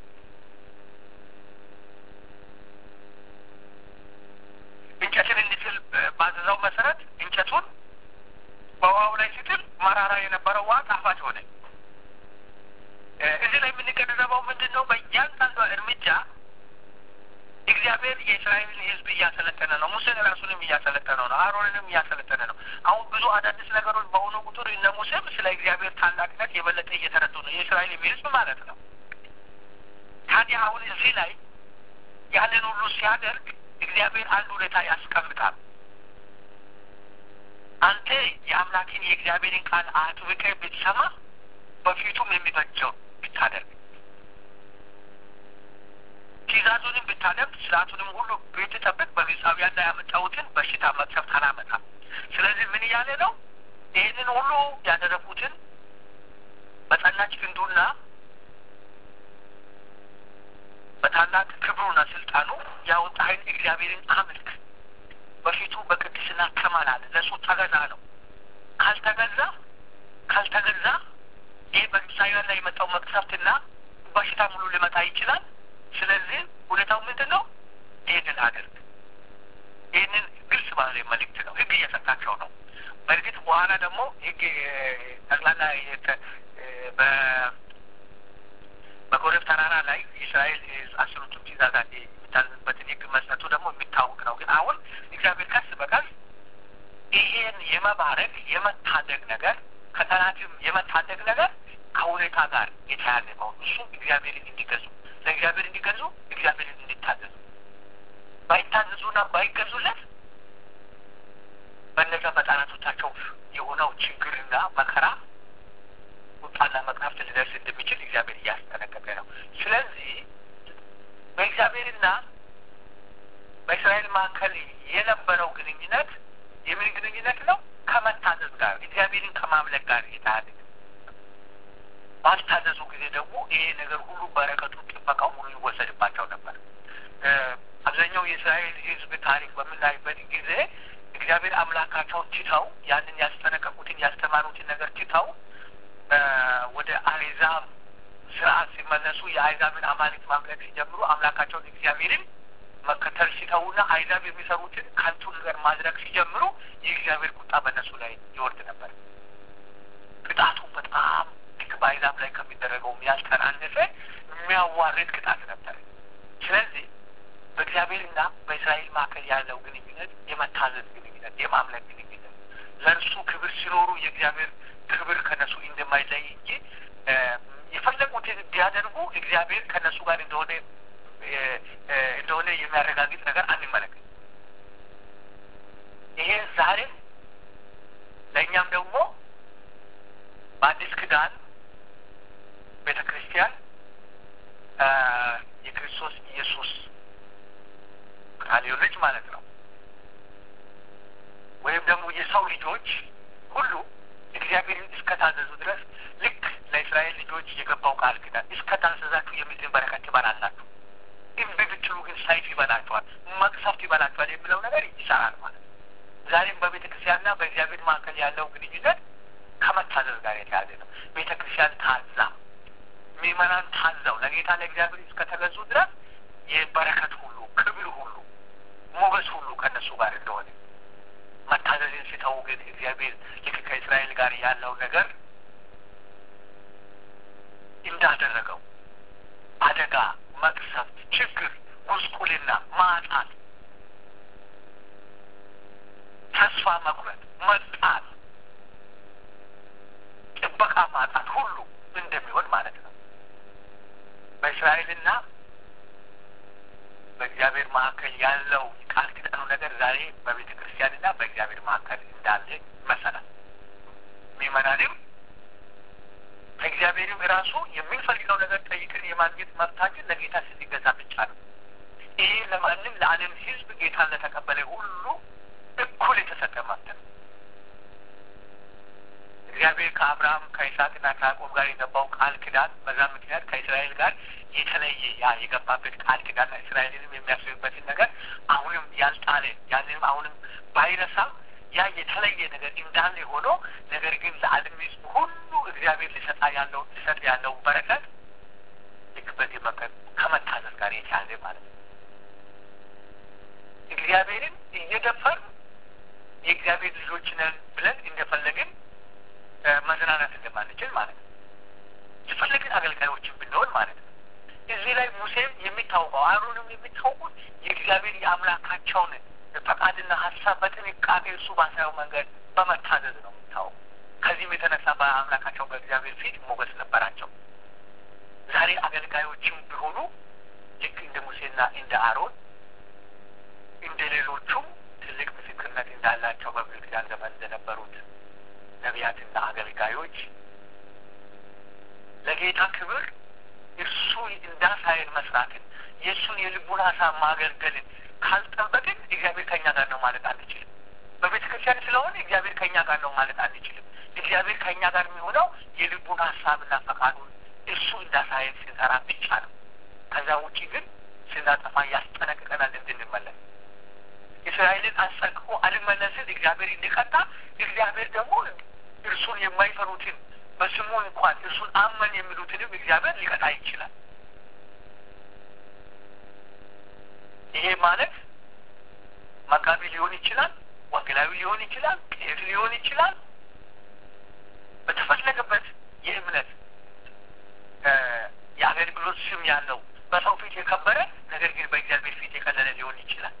እንጨትን እንዲጥል ባዘዘው መሰረት እንጨቱን በውሃው ላይ ሲጥል መራራ የነበረው ውሃ ጣፋጭ ሆነ። እዚህ ላይ የምንገነዘበው ምንድን ነው? በእያንዳንዷ እርምጃ እግዚአብሔር የእስራኤልን ሕዝብ እያሰለጠነ ነው። ሙሴን ራሱንም እያሰለጠነ ነው። አሮንንም እያሰለጠነ ነው። አሁን ብዙ አዳዲስ ነገሮች በሆኑ ቁጥር እነ ሙሴም ስለ እግዚአብሔር ታላቅነት የበለጠ እየተረዱ ነው። የእስራኤል ሕዝብ ማለት ነው። ታዲያ አሁን እዚህ ላይ ያንን ሁሉ ሲያደርግ እግዚአብሔር አንድ ሁኔታ ያስቀምጣል። አንተ የአምላክን የእግዚአብሔርን ቃል አጥብቀህ ብትሰማ በፊቱም የሚበጀው ብታደርግ ትእዛዙንም ብታደምጥ ስርዓቱንም ሁሉ ብትጠብቅ በግብፃውያን ላይ ያመጣሁትን በሽታ መቅሰፍት አላመጣም። ስለዚህ ምን እያለ ነው? ይህንን ሁሉ ያደረጉትን በጸናች ክንዱና በታላቅ ክብሩና ስልጣኑ ያወጣህን እግዚአብሔርን አምልክ፣ በፊቱ በቅድስና ተመላለስ፣ ለእሱ ተገዛ ነው። ካልተገዛ ካልተገዛ ይህ በግብፃውያን ላይ የመጣው መቅሰፍትና በሽታ ሙሉ ሊመጣ ይችላል። ስለዚህ ሁኔታው ምንድን ነው? ይህንን አድርግ። ይህንን ግልጽ ባለ መልእክት ነው። ህግ እየሰጣቸው ነው። በእርግጥ በኋላ ደግሞ ህግ ጠቅላላ በኮሬብ ተራራ ላይ የእስራኤል አስሩቱ ትእዛዛት የሚታዘዝበትን ህግ መስጠቱ ደግሞ የሚታወቅ ነው። ግን አሁን እግዚአብሔር ቀስ በቀስ ይሄን የመባረክ የመታደግ ነገር ከጠላትም የመታደግ ነገር ከሁኔታ ጋር የተያያዘ መሆኑ እሱም እግዚአብሔርን እንዲገዙ ለእግዚአብሔር እንዲገዙ እግዚአብሔርን እንዲታዘዙ ባይታዘዙና ባይገዙለት በእነዛ በጠላቶቻቸው የሆነው ችግርና መከራ ቁጣና መቅሰፍት ሊደርስ እንደሚችል እግዚአብሔር እያስጠነቀቀ ነው። ስለዚህ በእግዚአብሔርና በእስራኤል መካከል የነበረው ግንኙነት የምን ግንኙነት ነው? ከመታዘዝ ጋር እግዚአብሔርን ከማምለክ ጋር የተያዘ ባልታዘዙ ጊዜ ደግሞ ይሄ ነገር ሁሉ በረከቱ፣ ጥበቃው ሁሉ ይወሰድባቸው ነበር። አብዛኛው የእስራኤል ሕዝብ ታሪክ በምናይበት ጊዜ እግዚአብሔር አምላካቸውን ትተው ያንን ያስጠነቀቁትን ያስተማሩትን ነገር ትተው ወደ አሕዛብ ስርዓት ሲመለሱ የአሕዛብን አማልክት ማምለክ ሲጀምሩ አምላካቸውን እግዚአብሔርን መከተል ሲተዉና አሕዛብ የሚሰሩትን ከንቱ ነገር ማድረግ ሲጀምሩ የእግዚአብሔር ቁጣ በእነሱ ላይ ይወርድ ነበር። ቅጣቱ በጣም ልክ በአሕዛብ ላይ ከሚደረገው ያልተናነሰ የሚያዋርድ ቅጣት ነበር። ስለዚህ በእግዚአብሔርና በእስራኤል መካከል ያለው ግንኙነት የመታዘዝ ግንኙነት፣ የማምለክ ግንኙነት ለእርሱ ክብር ሲኖሩ የእግዚአብሔር ክብር ከነሱ እንደማይለይ እንጂ የፈለጉትን ቢያደርጉ እግዚአብሔር ከነሱ ጋር እንደሆነ እንደሆነ የሚያረጋግጥ ነገር አንመለከት። ይሄ ዛሬም ለእኛም ደግሞ በአዲስ ኪዳን ቤተ ክርስቲያን የክርስቶስ ኢየሱስ ካሌው ልጅ ማለት ነው ወይም ደግሞ የሰው ልጆች ሁሉ እግዚአብሔርን እስከታዘዙ ድረስ ልክ ለእስራኤል ልጆች የገባው ቃል ኪዳን እስከታዘዛችሁ የምድርን በረከት ትበላላችሁ፣ እምቢ ብትሉ ግን ሰይፍ ይበላችኋል፣ መቅሰፍት ይበላችኋል የሚለው ነገር ይሰራል ማለት ነው። ዛሬም በቤተ ክርስቲያንና በእግዚአብሔር መካከል ያለው ግንኙነት ከመታዘዝ ጋር የተያዘ ነው። ቤተ ክርስቲያን ታዛ፣ ምዕመናን ታዛው ለጌታ ለእግዚአብሔር እስከተገዙ ድረስ የበረከት ሁሉ ክብር ሁሉ ሞገስ ሁሉ ከእነሱ ጋር እንደሆነ መታዘዝን ሲተው ግን እግዚአብሔር ልክ ከእስራኤል ጋር ያለው ነገር እንዳደረገው አደጋ፣ መቅሰፍት፣ ችግር፣ ጉስቁልና፣ ማጣት፣ ተስፋ መቁረጥ፣ መጣል፣ ጥበቃ ማጣት ሁሉ እንደሚሆን ማለት ነው። በእስራኤልና በእግዚአብሔር መካከል ያለው ቃል ኪዳኑ ነገር ዛሬ በቤተ ክርስቲያንና በእግዚአብሔር መካከል እንዳለ መሰላል። ምዕመናንም ከእግዚአብሔርም ራሱ የምንፈልገው ነገር ጠይቅን የማግኘት መብታችን ለጌታ ስንገዛ ብቻ ነው። ይሄ ለማንም ለዓለም ሕዝብ ጌታን ለተቀበለ ሁሉ እኩል የተሰጠ መብት ነው። እግዚአብሔር ከአብርሃም ከይስሐቅና ከያዕቆብ ጋር የገባው ቃል ኪዳን በዛ ምክንያት ከእስራኤል ጋር የተለየ ያ የገባበት ቃል ኪዳን እስራኤልንም የሚያስብበትን ነገር አሁንም ያልጣለ ያንንም አሁንም ባይረሳ ያ የተለየ ነገር እንዳለ ሆኖ ነገር ግን ለዓለም ሕዝብ ሁሉ እግዚአብሔር ሊሰጣ ያለው ሊሰጥ ያለው በረከት ልክ በዚህ መከር ከመታዘዝ ጋር የተያዘ ማለት ነው። እግዚአብሔርን እየደፈር የእግዚአብሔር ልጆች ነን ብለን እንደፈለግን መዝናናት እንደማንችል ማለት ነው። የፈለግን አገልጋዮችን ብንሆን ማለት ነው። እዚህ ላይ ሙሴም የሚታወቀው አሮንም የሚታወቁት የእግዚአብሔር የአምላካቸውን ፈቃድና ሀሳብ በጥንቃቄ እሱ ባሳየው መንገድ በመታዘዝ ነው የሚታወቁ። ከዚህም የተነሳ በአምላካቸው በእግዚአብሔር ፊት ሞገስ ነበራቸው። ዛሬ አገልጋዮችም ቢሆኑ ልክ እንደ ሙሴና እንደ አሮን እንደ ሌሎቹም ትልቅ ምስክርነት እንዳላቸው በብሉይ ኪዳን ዘመን እንደነበሩት ነቢያትና አገልጋዮች ለጌታ ክብር እርሱ እንዳሳየን መስራትን የእሱን የልቡን ሀሳብ ማገልገልን ካልጠበቅን እግዚአብሔር ከእኛ ጋር ነው ማለት አንችልም። በቤተ ክርስቲያን ስለሆነ እግዚአብሔር ከእኛ ጋር ነው ማለት አንችልም። እግዚአብሔር ከእኛ ጋር የሚሆነው የልቡን ሀሳብና ፈቃዱን እሱ እንዳሳየን ስንሰራ ብቻ ነው። ከዛ ውጪ ግን ስናጠፋ ያስጠነቅቀናል እንድንመለስ እግዚአብሔርን አስጠንቅቆ አልመለስን እግዚአብሔር እንዲቀጣ እግዚአብሔር ደግሞ እርሱን የማይፈሩትን በስሙ እንኳን እርሱን አመን የሚሉትንም እግዚአብሔር ሊቀጣ ይችላል። ይሄ ማለት መጋቢ ሊሆን ይችላል፣ ወንጌላዊ ሊሆን ይችላል፣ ቄስ ሊሆን ይችላል። በተፈለገበት የእምነት የአገልግሎት ስም ያለው በሰው ፊት የከበረ ነገር ግን በእግዚአብሔር ፊት የቀለለ ሊሆን ይችላል።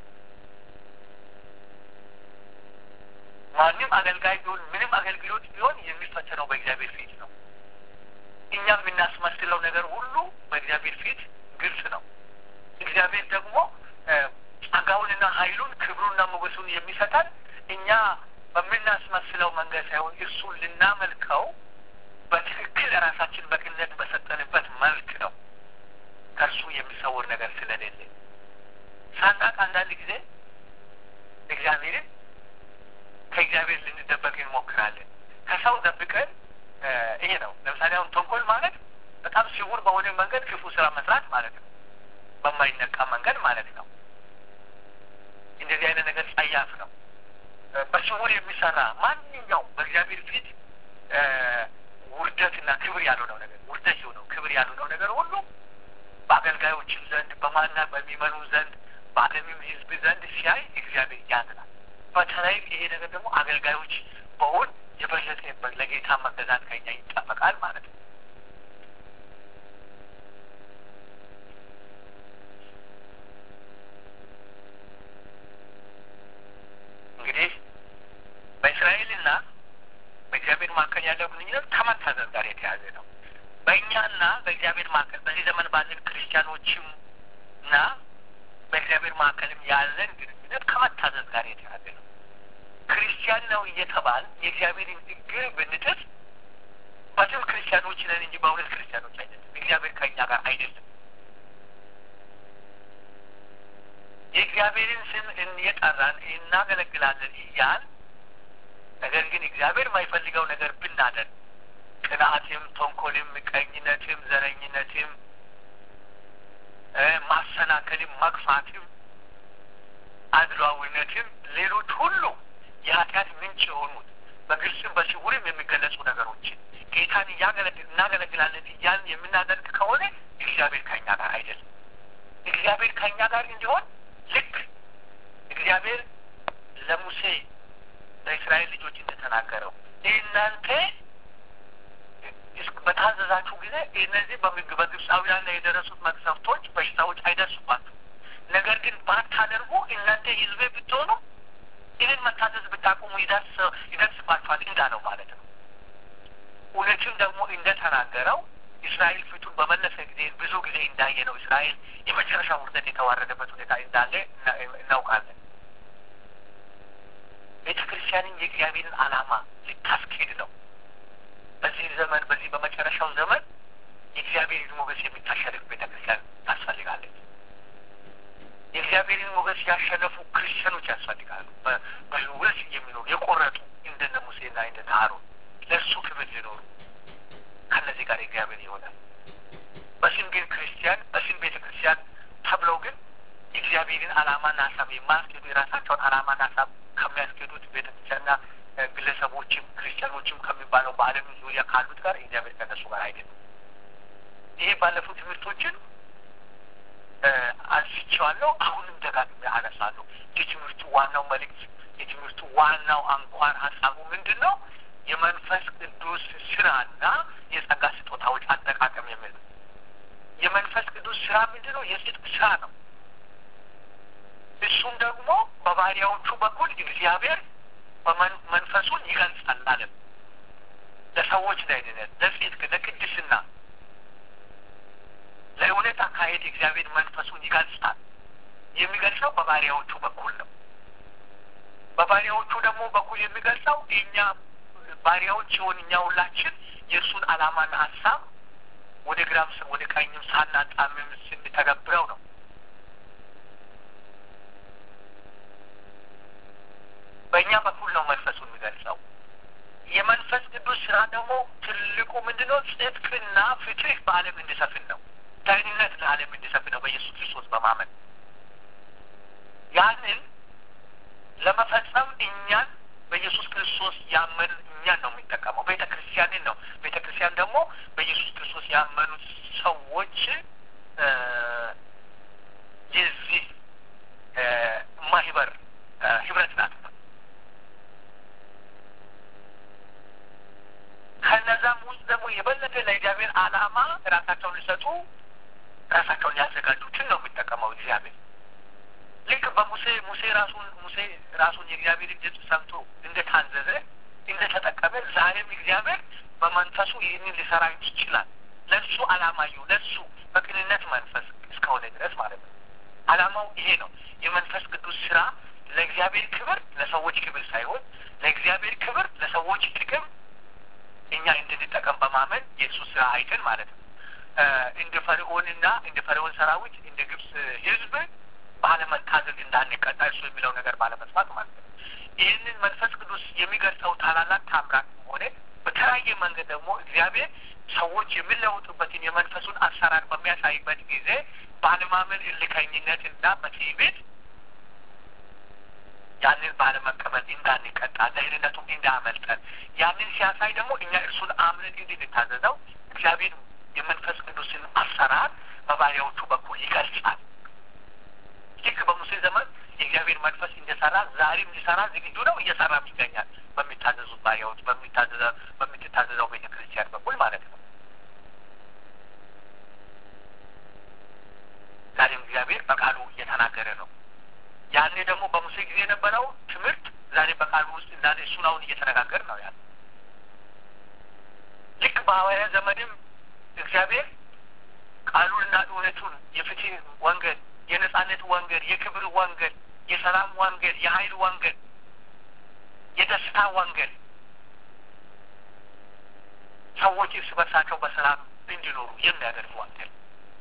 ማንም አገልጋይ ቢሆን ምንም አገልግሎት ቢሆን የሚፈተነው በእግዚአብሔር ፊት ነው። እኛ የምናስመስለው ነገር ሁሉ በእግዚአብሔር ፊት ግልጽ ነው። እግዚአብሔር ደግሞ ጸጋውንና ኃይሉን ክብሩንና ሞገሱን የሚሰጠን እኛ በምናስመስለው መንገድ ሳይሆን እርሱን ልናመልከው በትክክል ራሳችን በቅነት በሰጠንበት መልክ ነው። ከእርሱ የሚሰውር ነገር ስለሌለ ሳናቅ አንዳንድ ጊዜ እግዚአብሔርን ከእግዚአብሔር ልንደበቅ እንሞክራለን። ከሰው ደብቀን ይሄ ነው። ለምሳሌ አሁን ተንኮል ማለት በጣም ስውር በሆነ መንገድ ክፉ ስራ መስራት ማለት ነው። በማይነቃ መንገድ ማለት ነው። እንደዚህ አይነት ነገር ጸያፍ ነው። በስውር የሚሰራ ማንኛውም በእግዚአብሔር ፊት ውርደትና ክብር ያልሆነው ነገር ውርደት የሆነው ክብር ያልሆነው ነገር ሁሉ በአገልጋዮችም ዘንድ በማና በሚመኑ ዘንድ በዓለምም ሕዝብ ዘንድ ሲያይ እግዚአብሔር ያዝናል። በተለይ ይሄ ነገር ደግሞ አገልጋዮች በውን የበለጠ ለጌታ መገዛት ከኛ ይጠበቃል ማለት ነው። እንግዲህ በእስራኤልና በእግዚአብሔር መካከል ያለው ግንኙነት ከመታዘዝ ጋር የተያዘ ነው። በእኛና በእግዚአብሔር መካከል በዚህ ዘመን ባለን ክርስቲያኖችም እና በእግዚአብሔር መካከልም ያለን ግንኙነት ከመታዘዝ ጋር የተያዘ ነው። ክርስቲያን ነው እየተባል የእግዚአብሔርን እግር ብንጥስ በስም ክርስቲያኖች ነን እንጂ በእውነት ክርስቲያኖች አይደለም። እግዚአብሔር ከእኛ ጋር አይደለም። የእግዚአብሔርን ስም እየጠራን እናገለግላለን እያል ነገር ግን እግዚአብሔር የማይፈልገው ነገር ብናደርግ ቅንዓትም፣ ተንኮልም፣ ምቀኝነትም፣ ዘረኝነትም፣ ማሰናከልም፣ መግፋትም፣ አድሏዊነትም ሌሎች ሁሉ የኃጢአት ምንጭ የሆኑት በግልጽም በስውርም የሚገለጹ ነገሮችን ጌታን እናገለግላለን እያልን የምናደርግ ከሆነ እግዚአብሔር ከኛ ጋር አይደለም። እግዚአብሔር ከኛ ጋር እንዲሆን ልክ እግዚአብሔር ለሙሴ ለእስራኤል ልጆች እንደተናገረው እናንተ በታዘዛችሁ ጊዜ እነዚህ በግብፃውያን ላይ የደረሱት መቅሰፍቶች፣ በሽታዎች አይደርሱባችሁ። ነገር ግን ባታደርጉ እናንተ ሕዝቤ ብትሆኑ ይህን መታዘዝ ብታቆሙ ይደርስባችኋል እንዳለው ማለት ነው። እውነትም ደግሞ እንደተናገረው እስራኤል ፊቱን በመለሰ ጊዜ ብዙ ጊዜ እንዳየ ነው። እስራኤል የመጨረሻ ውርደት የተዋረደበት ሁኔታ እንዳለ እናውቃለን። ቤተ ክርስቲያንን የእግዚአብሔርን ዓላማ ልታስኬድ ነው። በዚህ ዘመን በዚህ በመጨረሻው ዘመን የእግዚአብሔርን ሞገስ የምታሸንፍ ቤተ ክርስቲያን ታስፈልጋለች። የእግዚአብሔርን ሞገስ ያሸነፉ ክርስቲያኖች ያስፈልጋሉ። በህይወት የሚኖሩ የቆረጡ እንደነ ሙሴና እንደነ አሮን ለእሱ ክብር ሊኖሩ ከነዚህ ጋር እግዚአብሔር ይሆናል። በስም ግን ክርስቲያን በስም ቤተ ክርስቲያን ተብለው ግን የእግዚአብሔርን ዓላማና ሀሳብ የማያስኬዱ የራሳቸውን ዓላማና ሀሳብ ከሚያስኬዱት ቤተ ክርስቲያንና ግለሰቦችም ክርስቲያኖችም ከሚባለው በዓለም ዙሪያ ካሉት ጋር እግዚአብሔር ከነሱ ጋር አይደለም። ይሄ ባለፉት ትምህርቶችን አንስቼዋለሁ። አሁንም ደጋግሜ አነሳለሁ። የትምህርቱ ዋናው መልእክት የትምህርቱ ዋናው አንኳር ሀሳቡ ምንድን ነው? የመንፈስ ቅዱስ ስራና የጸጋ ስጦታዎች አጠቃቀም የሚል ነው። የመንፈስ ቅዱስ ስራ ምንድን ነው? የጽድቅ ስራ ነው። እሱም ደግሞ በባሪያዎቹ በኩል እግዚአብሔር መንፈሱን ይገልጻል አለም ለሰዎች ለድነት፣ ለጽድቅ፣ ለቅድስና፣ ለእውነት አካሄድ እግዚአብሔር መንፈሱን ይገልጻል። የሚገልጸው በባሪያዎቹ በኩል ነው። በባሪያዎቹ ደግሞ በኩል የሚገልጸው እኛ ባሪያዎች ሲሆን እኛ ሁላችን የእሱን ዓላማና ሀሳብ ወደ ግራም ወደ ቀኝም ሳናጣምም ስንተገብረው ነው። በእኛ በኩል ነው መንፈሱ የሚገልጸው። የመንፈስ ቅዱስ ስራ ደግሞ ትልቁ ምንድነው? ጽድቅና ፍትህ በዓለም እንዲሰፍን ነው። ዳኝነት ለዓለም እንዲሰፍን ነው በኢየሱስ ክርስቶስ በማመን ያንን ለመፈጸም እኛን በኢየሱስ ክርስቶስ ያመን እኛን ነው የሚጠቀመው። ቤተ ክርስቲያንን ነው። ቤተ ክርስቲያን ደግሞ በኢየሱስ ክርስቶስ ያመኑት ሰዎች የዚህ ማህበር ህብረት ናት። ከነዛም ውስጥ ደግሞ የበለጠ ለእግዚአብሔር ዓላማ ራሳቸውን ሊሰጡ ራሳቸውን ያዘጋጁትን ነው የሚጠቀመው እግዚአብሔር። ልክ በሙሴ ሙሴ ራሱን ሙሴ ራሱን የእግዚአብሔር ድምፅ ሰምቶ እንደታዘዘ እንደተጠቀመ ዛሬም እግዚአብሔር በመንፈሱ ይህንን ሊሰራ ይችላል። ለሱ ዓላማ ይሁ ለሱ በቅንነት መንፈስ እስከሆነ ድረስ ማለት ነው። ዓላማው ይሄ ነው። የመንፈስ ቅዱስ ስራ ለእግዚአብሔር ክብር፣ ለሰዎች ክብር ሳይሆን ለእግዚአብሔር ክብር፣ ለሰዎች ጥቅም እኛ እንድንጠቀም በማመን የእሱ ስራ አይተን ማለት ነው። እንደ ፈርዖንና እንደ ፈርዖን ሰራዊት እንደ ግብፅ ህዝብ ባለመታዘዝ እንዳንቀጣ እሱ የሚለው ነገር ባለመስማት ማለት ነው። ይህንን መንፈስ ቅዱስ የሚገልጸው ታላላቅ ታምራት ሆነ በተለያየ መንገድ ደግሞ እግዚአብሔር ሰዎች የሚለውጡበትን የመንፈሱን አሰራር በሚያሳይበት ጊዜ ባለማመን እልከኝነት እና በትዕቢት ያንን ባለመቀበል እንዳንቀጣ ደህንነቱም እንዳያመልጠን ያንን ሲያሳይ ደግሞ እኛ እርሱን አምነን እንድንታዘዘው እግዚአብሔር የመንፈስ ቅዱስን አሰራር በባሪያዎቹ በኩል ይገልጻል። ልክ በሙሴ ዘመን የእግዚአብሔር መንፈስ እንደሰራ ዛሬም ሊሰራ ዝግጁ ነው፣ እየሰራም ይገኛል። በሚታዘዙት ባሪያዎች በምትታዘዘው ቤተ ክርስቲያን በኩል ማለት ነው። ዛሬም እግዚአብሔር በቃሉ እየተናገረ ነው። ያኔ ደግሞ በሙሴ ጊዜ የነበረው ትምህርት ዛሬ በቃሉ ውስጥ እንዳለ እሱን አሁን እየተነጋገር ነው ያለ። ልክ በሐዋርያ ዘመንም እግዚአብሔር ቃሉንና እውነቱን የፍትህ ወንጌል፣ የነጻነት ወንጌል፣ የክብር ወንጌል፣ የሰላም ወንጌል፣ የኃይል ወንጌል፣ የደስታ ወንጌል ሰዎች እርስ በርሳቸው በሰላም እንዲኖሩ የሚያደርግ ወንጌል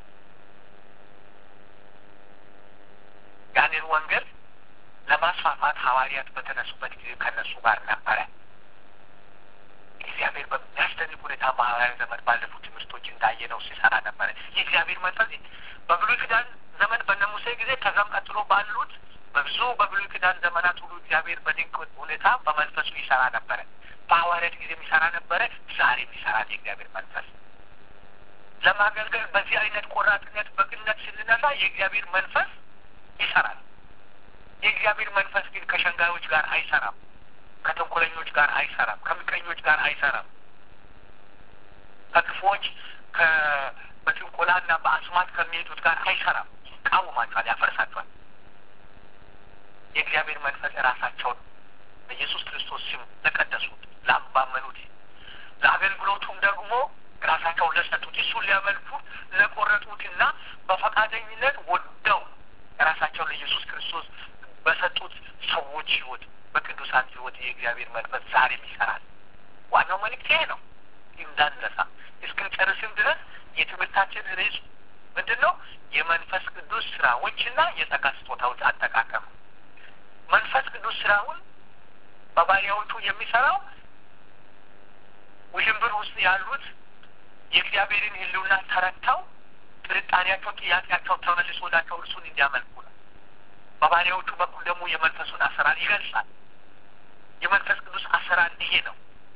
ያንን ወንጌል ለማስፋፋት ሐዋርያት በተነሱበት ጊዜ ከነሱ ጋር ነበረ። እግዚአብሔር በሚያስደንቅ ሁኔታ በሐዋርያ ዘመን ባለፉት ትምህርቶች እንዳየነው ሲሰራ ነበረ። የእግዚአብሔር መንፈስ በብሉይ ኪዳን ዘመን በነ ሙሴ ጊዜ ከዛም ቀጥሎ ባሉት በብዙ በብሉይ ኪዳን ዘመናት ሁሉ እግዚአብሔር በድንቅ ሁኔታ በመንፈሱ ይሰራ ነበረ። በሐዋርያት ጊዜም ይሰራ ነበረ። ዛሬም ይሰራል የእግዚአብሔር መንፈስ ለማገልገል በዚህ አይነት ቆራጥነት በቅነት ስንነሳ የእግዚአብሔር መንፈስ ይሰራል። የእግዚአብሔር መንፈስ ግን ከሸንጋዮች ጋር አይሰራም። ከተንኮለኞች ጋር አይሰራም። ከምቀኞች ጋር አይሰራም። ከክፎች በጥንቆላና በአስማት ከሚሄዱት ጋር አይሰራም። ይቃወማቸዋል፣ ያፈርሳቸዋል። የእግዚአብሔር መንፈስ ራሳቸውን በኢየሱስ ክርስቶስ ስም ለቀደሱት ላባመኑት፣ ለአገልግሎቱም ደግሞ ራሳቸውን ለሰጡት እሱን ሊያመልኩት ለቆረጡትና በፈቃደኝነት ወደው ራሳቸውን ለኢየሱስ ክርስቶስ በሰጡት ሰዎች ህይወት በቅዱሳን ህይወት የእግዚአብሔር መንፈስ ዛሬም ይሰራል። ዋናው መልእክት ይሄ ነው። እንዳንረሳ እስክንጨርስም ድረስ የትምህርታችን ርዕስ ምንድን ነው? የመንፈስ ቅዱስ ስራዎችና የጸጋ ስጦታዎች አጠቃቀም። መንፈስ ቅዱስ ስራውን በባሪያዎቹ የሚሰራው ውዥንብር ውስጥ ያሉት የእግዚአብሔርን ህልውና ተረድተው ጥርጣሬያቸው፣ ጥያቄያቸው ተመልሶላቸው እርሱን እንዲያመልኩ ነው። በባሪያዎቹ በኩል ደግሞ የመንፈሱን አሰራር ይገልጻል። የመንፈስ ቅዱስ አሰራር ይሄ ነው።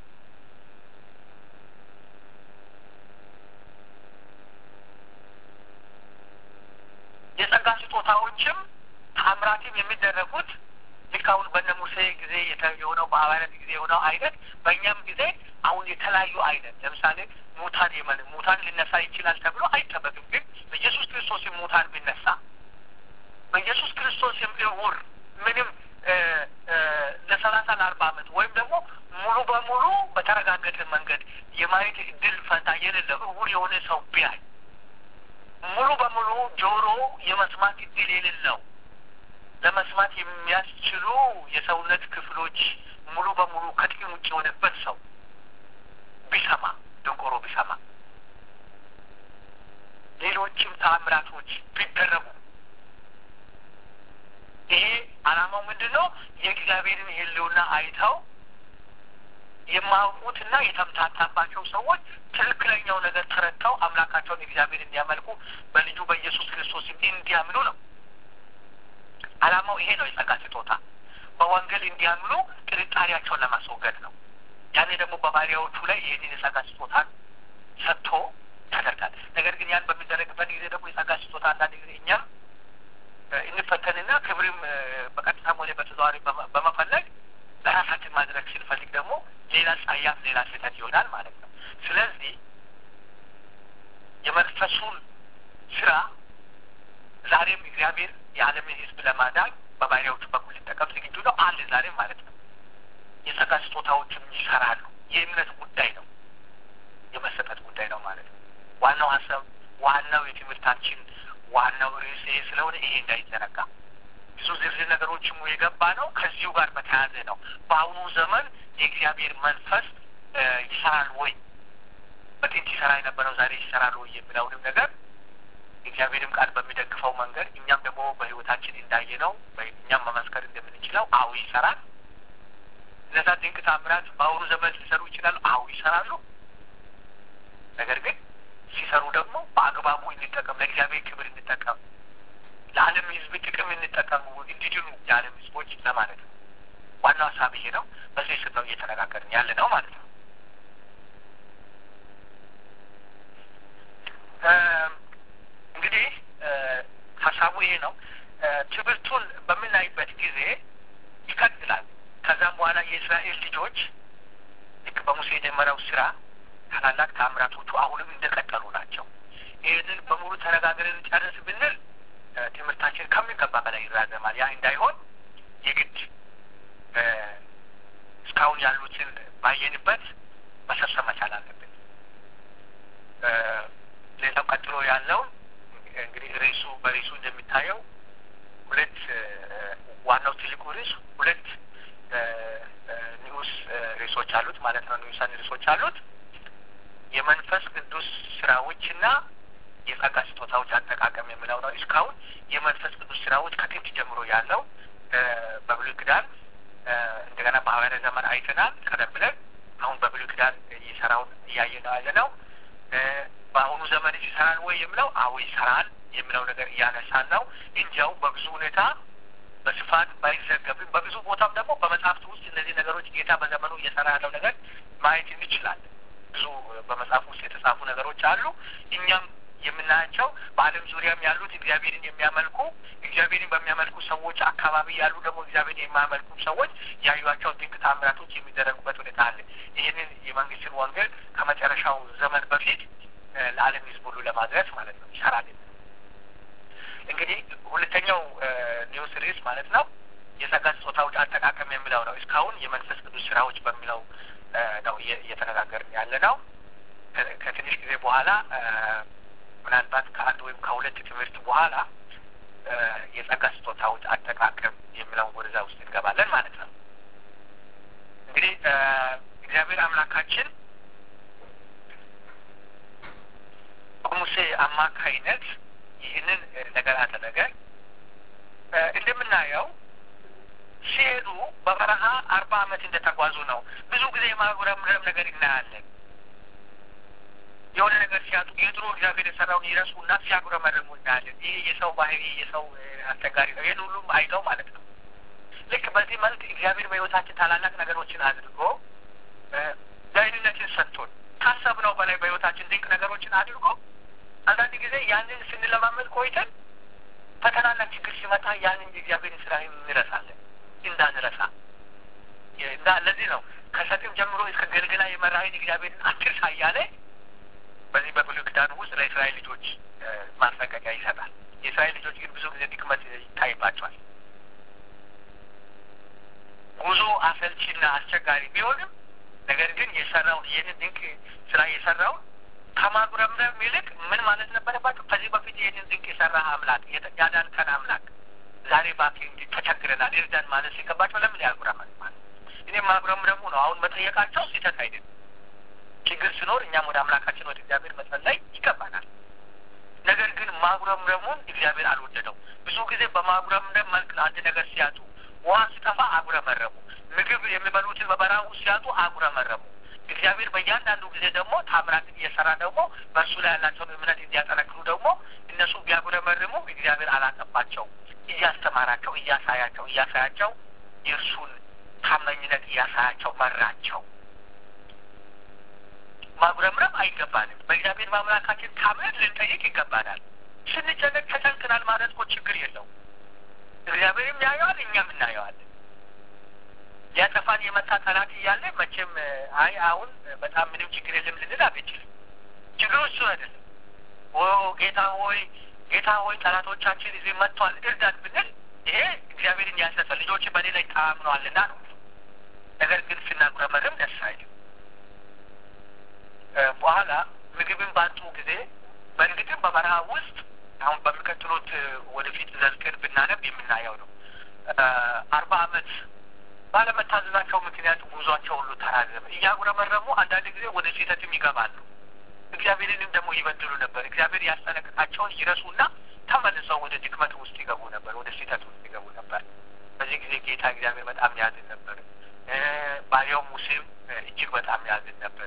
የጸጋ ስጦታዎችም ታምራትም የሚደረጉት ልክ አሁን በነ ሙሴ ጊዜ የሆነው በሐዋርያት ጊዜ የሆነው አይነት በእኛም ጊዜ አሁን የተለያዩ አይነት ለምሳሌ ሙታን የመን ሙታን ሊነሳ ይችላል ተብሎ አይጠበቅም። ግን በኢየሱስ ክርስቶስም ሙታን ቢነሳ በኢየሱስ ክርስቶስም እውር ምንም ለሰላሳ ለአርባ ዓመት ወይም ደግሞ ሙሉ በሙሉ በተረጋገጠ መንገድ የማየት እድል ፈንታ የሌለው እውር የሆነ ሰው ቢያይ ሙሉ በሙሉ ጆሮ የመስማት እድል የሌለው ለመስማት የሚያስችሉ የሰውነት ክፍሎች ሙሉ በሙሉ ከጥቅም ውጭ የሆነበት ሰው ቢሰማ ደንቆሮ ቢሰማ ሌሎችም ተአምራቶች ቢደረጉ ይሄ ዓላማው ምንድን ነው? የእግዚአብሔርን ሕልውና አይተው የማያውቁትና የተምታታባቸው ሰዎች ትክክለኛው ነገር ተረድተው አምላካቸውን እግዚአብሔር እንዲያመልኩ በልጁ በኢየሱስ ክርስቶስ እንዲያምኑ ነው። ዓላማው ይሄ ነው። የጸጋ ስጦታ በወንጌል እንዲያምኑ ጥርጣሬያቸውን ለማስወገድ ነው። ያኔ ደግሞ በባሪያዎቹ ላይ ይህንን የጸጋ ስጦታን ሰጥቶ ያደርጋል። ነገር ግን ያን በሚደረግበት ጊዜ ደግሞ የጸጋ ስጦታ አንዳንድ ጊዜ እኛም እንፈተንና ክብርም በቀጥታም ሆነ በተዘዋዋሪ በመፈለግ ለራሳችን ማድረግ ስንፈልግ ደግሞ ሌላ ጸያፍ፣ ሌላ ስህተት ይሆናል ማለት ነው። ስለዚህ የመንፈሱን ስራ ዛሬም እግዚአብሔር የዓለምን ሕዝብ ለማዳን በባሪያዎቹ በኩል ሊጠቀም ዝግጁ ነው አለ ዛሬም ማለት ነው። የጸጋ ስጦታዎችም ይሰራሉ። የእምነት ጉዳይ ነው፣ የመሰጠት ጉዳይ ነው ማለት ነው። ዋናው ሀሳብ ዋናው የትምህርታችን ዋናው ርዕስ ይሄ ስለሆነ ይሄ እንዳይዘነጋ ብዙ ዝርዝር ነገሮችም የገባ ነው። ከዚሁ ጋር በተያያዘ ነው። በአሁኑ ዘመን የእግዚአብሔር መንፈስ ይሰራል ወይ በጥንት ይሰራ የነበረው ዛሬ ይሰራል ወይ የሚለውንም ነገር እግዚአብሔርም ቃል በሚደግፈው መንገድ እኛም ደግሞ በሕይወታችን እንዳየነው እኛም መመስከር እንደምንችለው አዎ ይሰራል። እነዛ ድንቅ ታምራት በአሁኑ ዘመን ሊሰሩ ይችላሉ። አዎ ይሰራሉ። ነገር ግን ሲሰሩ ደግሞ በአግባቡ እንጠቀም፣ ለእግዚአብሔር ክብር እንጠቀም፣ ለዓለም ሕዝብ ጥቅም እንጠቀሙ፣ እንዲድኑ የዓለም ሕዝቦች ለማለት ነው። ዋናው ሀሳብ ይሄ ነው። በዚህ ስር ነው እየተነጋገርን ያለ ነው ማለት ነው። እንግዲህ ሀሳቡ ይሄ ነው። ትምህርቱን በምናይበት ጊዜ ይቀጥላል። ከዛም በኋላ የእስራኤል ልጆች ልክ በሙሴ የጀመረው ስራ ታላላቅ ታምራቶቹ አሁንም እንደቀጠሉ ናቸው። ይህንን በሙሉ ተነጋግረን ጨርስ ብንል ትምህርታችን ከሚገባ በላይ ይራዘማል። ያ እንዳይሆን የግድ እስካሁን ያሉትን ባየንበት መሰብሰብ መቻል አለብን። ሌላው ቀጥሎ ያለው እንግዲህ ርዕሱ በርዕሱ እንደሚታየው ሁለት ዋናው ትልቁ ርዕስ ሁለት ንዑስ ርዕሶች አሉት ማለት ነው። ንዑሳን ርዕሶች አሉት። የመንፈስ ቅዱስ ስራዎችና የጸጋ ስጦታዎች አጠቃቀም የሚለው ነው። እስካሁን የመንፈስ ቅዱስ ስራዎች ከጥንት ጀምሮ ያለው በብሉይ ኪዳን እንደገና በሐዋርያት ዘመን አይተናል። ቀደም ብለን አሁን በብሉይ ኪዳን እየሰራውን እያየ ነው ያለ ነው። በአሁኑ ዘመን ይሰራል ወይ የሚለው አዎ ይሰራል የሚለው ነገር እያነሳን ነው። እንዲያው በብዙ ሁኔታ በስፋት ባይዘገብም በብዙ ቦታም ደግሞ በመጽሐፍት ውስጥ እነዚህ ነገሮች ጌታ በዘመኑ እየሰራ ያለው ነገር ማየት እንችላለን። ብዙ በመጽሐፍ ውስጥ የተጻፉ ነገሮች አሉ። እኛም የምናያቸው በዓለም ዙሪያም ያሉት እግዚአብሔርን የሚያመልኩ እግዚአብሔርን በሚያመልኩ ሰዎች አካባቢ ያሉ ደግሞ እግዚአብሔርን የማያመልኩ ሰዎች ያዩቸው ድንቅ ታምራቶች የሚደረጉበት ሁኔታ አለ። ይህንን የመንግስትን ወንጌል ከመጨረሻው ዘመን በፊት ለዓለም ሕዝብ ሁሉ ለማድረስ ማለት ነው ይሰራል። እንግዲህ ሁለተኛው ኒውስ ርዕስ ማለት ነው የጸጋ ስጦታዎች አጠቃቀም የሚለው ነው። እስካሁን የመንፈስ ቅዱስ ስራዎች በሚለው ነው እየተነጋገርን ያለ ነው። ከትንሽ ጊዜ በኋላ ምናልባት ከአንድ ወይም ከሁለት ትምህርት በኋላ የጸጋ ስጦታዎች አጠቃቀም የሚለውን ወደዛ ውስጥ እንገባለን ማለት ነው። እንግዲህ እግዚአብሔር አምላካችን በሙሴ አማካይነት ይህንን ነገር አደረገ። እንደምናየው ሲሄዱ በበረሃ አርባ ዓመት እንደተጓዙ ነው። ብዙ ጊዜ የማጉረምረም ነገር እናያለን። የሆነ ነገር ሲያጡ የድሮ እግዚአብሔር የሰራውን ይረሱና ሲያጉረመርሙ እናያለን። ይህ የሰው ባህሪ የሰው አስቸጋሪ ነው። ይህን ሁሉም አይተው ማለት ነው። ልክ በዚህ መልክ እግዚአብሔር በሕይወታችን ታላላቅ ነገሮችን አድርጎ ደህንነትን ሰጥቶን ካሰብነው በላይ በሕይወታችን ድንቅ ነገሮችን አድርጎ አንዳንድ ጊዜ ያንን ስንለማመድ ቆይተን ፈተናና ችግር ሲመጣ ያንን የእግዚአብሔርን ስራ እንረሳለን። እንዳንረሳ እንዳ ለዚህ ነው ከሰጢም ጀምሮ እስከ ገልገላ የመራዊን እግዚአብሔርን አትርሳ እያለ በዚህ በብሉይ ኪዳን ውስጥ ለእስራኤል ልጆች ማስጠንቀቂያ ይሰጣል። የእስራኤል ልጆች ግን ብዙ ጊዜ ድክመት ይታይባቸዋል። ጉዞ አሰልቺና አስቸጋሪ ቢሆንም ነገር ግን የሰራውን ይህንን ድንቅ ስራ የሰራውን ከማጉረምረም ይልቅ ምን ማለት ነበረባቸው? ከዚህ በፊት ይህንን ድንቅ የሰራ አምላክ ያዳንከን አምላክ ዛሬ እባክህ እንዲህ ተቸግረናል እርዳን ማለት ሲገባቸው ለምን ያጉረመር ማለት እኔ ማጉረምረሙ ነው አሁን መጠየቃቸው ስህተት አይደለም። ችግር ሲኖር እኛም ወደ አምላካችን ወደ እግዚአብሔር መጸለይ ይገባናል። ነገር ግን ማጉረምረሙን እግዚአብሔር አልወደደው። ብዙ ጊዜ በማጉረምረም መልክ አንድ ነገር ሲያጡ፣ ውሃ ሲጠፋ አጉረመረሙ። ምግብ የሚበሉትን በበረሃ ውስጥ ሲያጡ አጉረመረሙ። እግዚአብሔር በእያንዳንዱ ጊዜ ደግሞ ታምራትን እየሰራ ደግሞ በእርሱ ላይ ያላቸውን እምነት እንዲያጠነክሩ ደግሞ እነሱ ቢያጉረመርሙ እግዚአብሔር አላጠባቸው። እያስተማራቸው፣ እያሳያቸው እያሳያቸው የእርሱን ታማኝነት እያሳያቸው መራቸው። ማጉረምረም አይገባንም። በእግዚአብሔር በአምላካችን ታምነን ልንጠይቅ ይገባናል። ስንጨነቅ ተጨንቅናል ማለት እኮ ችግር የለው። እግዚአብሔርም ያየዋል፣ እኛም እናየዋለን። ሊያጠፋን የመጣ ጠላት እያለ መቼም አይ አሁን በጣም ምንም ችግር የለም ልንል አንችልም። ችግሩ እሱ አይደለም። ኦ ጌታ ሆይ ጌታ ሆይ ጠላቶቻችን እዚህ መጥቷል እርዳን ብንል ይሄ እግዚአብሔርን ያሰፈ ልጆች በእኔ ላይ ተአምነዋልና ነው። ነገር ግን ስናጉረመርም ደስ አይልም። በኋላ ምግብን ባጡ ጊዜ በእርግጥም በበረሃ ውስጥ አሁን በሚቀጥሉት ወደፊት ዘልቀን ብናነብ የምናየው ነው። አርባ ዓመት ባለመታዘዛቸው ምክንያት ጉዟቸው ሁሉ ተራዘመ። እያጉረመረሙ አንዳንድ ጊዜ ወደ ስህተትም ይገባሉ። እግዚአብሔርንም ደግሞ ይበድሉ ነበር። እግዚአብሔር ያስጠነቅቃቸውን ይረሱና ተመልሰው ወደ ድክመት ውስጥ ይገቡ ነበር፣ ወደ ስህተት ውስጥ ይገቡ ነበር። በዚህ ጊዜ ጌታ እግዚአብሔር በጣም ያዝን ነበር። ባሪያው ሙሴም እጅግ በጣም ያዝን ነበር።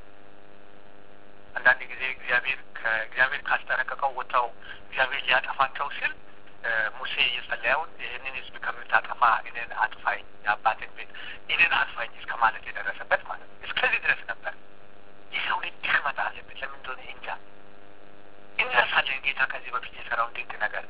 አንዳንድ ጊዜ እግዚአብሔር ከእግዚአብሔር ካስጠነቀቀው ወጥተው እግዚአብሔር ሊያጠፋቸው ሲል ሙሴ የጸለየውን ይህንን ሕዝብ ከምታጠፋ እኔን አጥፋኝ፣ የአባትን ቤት እኔን አጥፋኝ እስከ ማለት የደረሰበት ማለት ነው። እስከዚህ ድረስ ነበር። የሰው ልጅ ድክመት አለበት። ለምን እንደሆነ እንጃ። እንረሳለን ጌታ ከዚህ በፊት የሰራውን ድንቅ ነገር።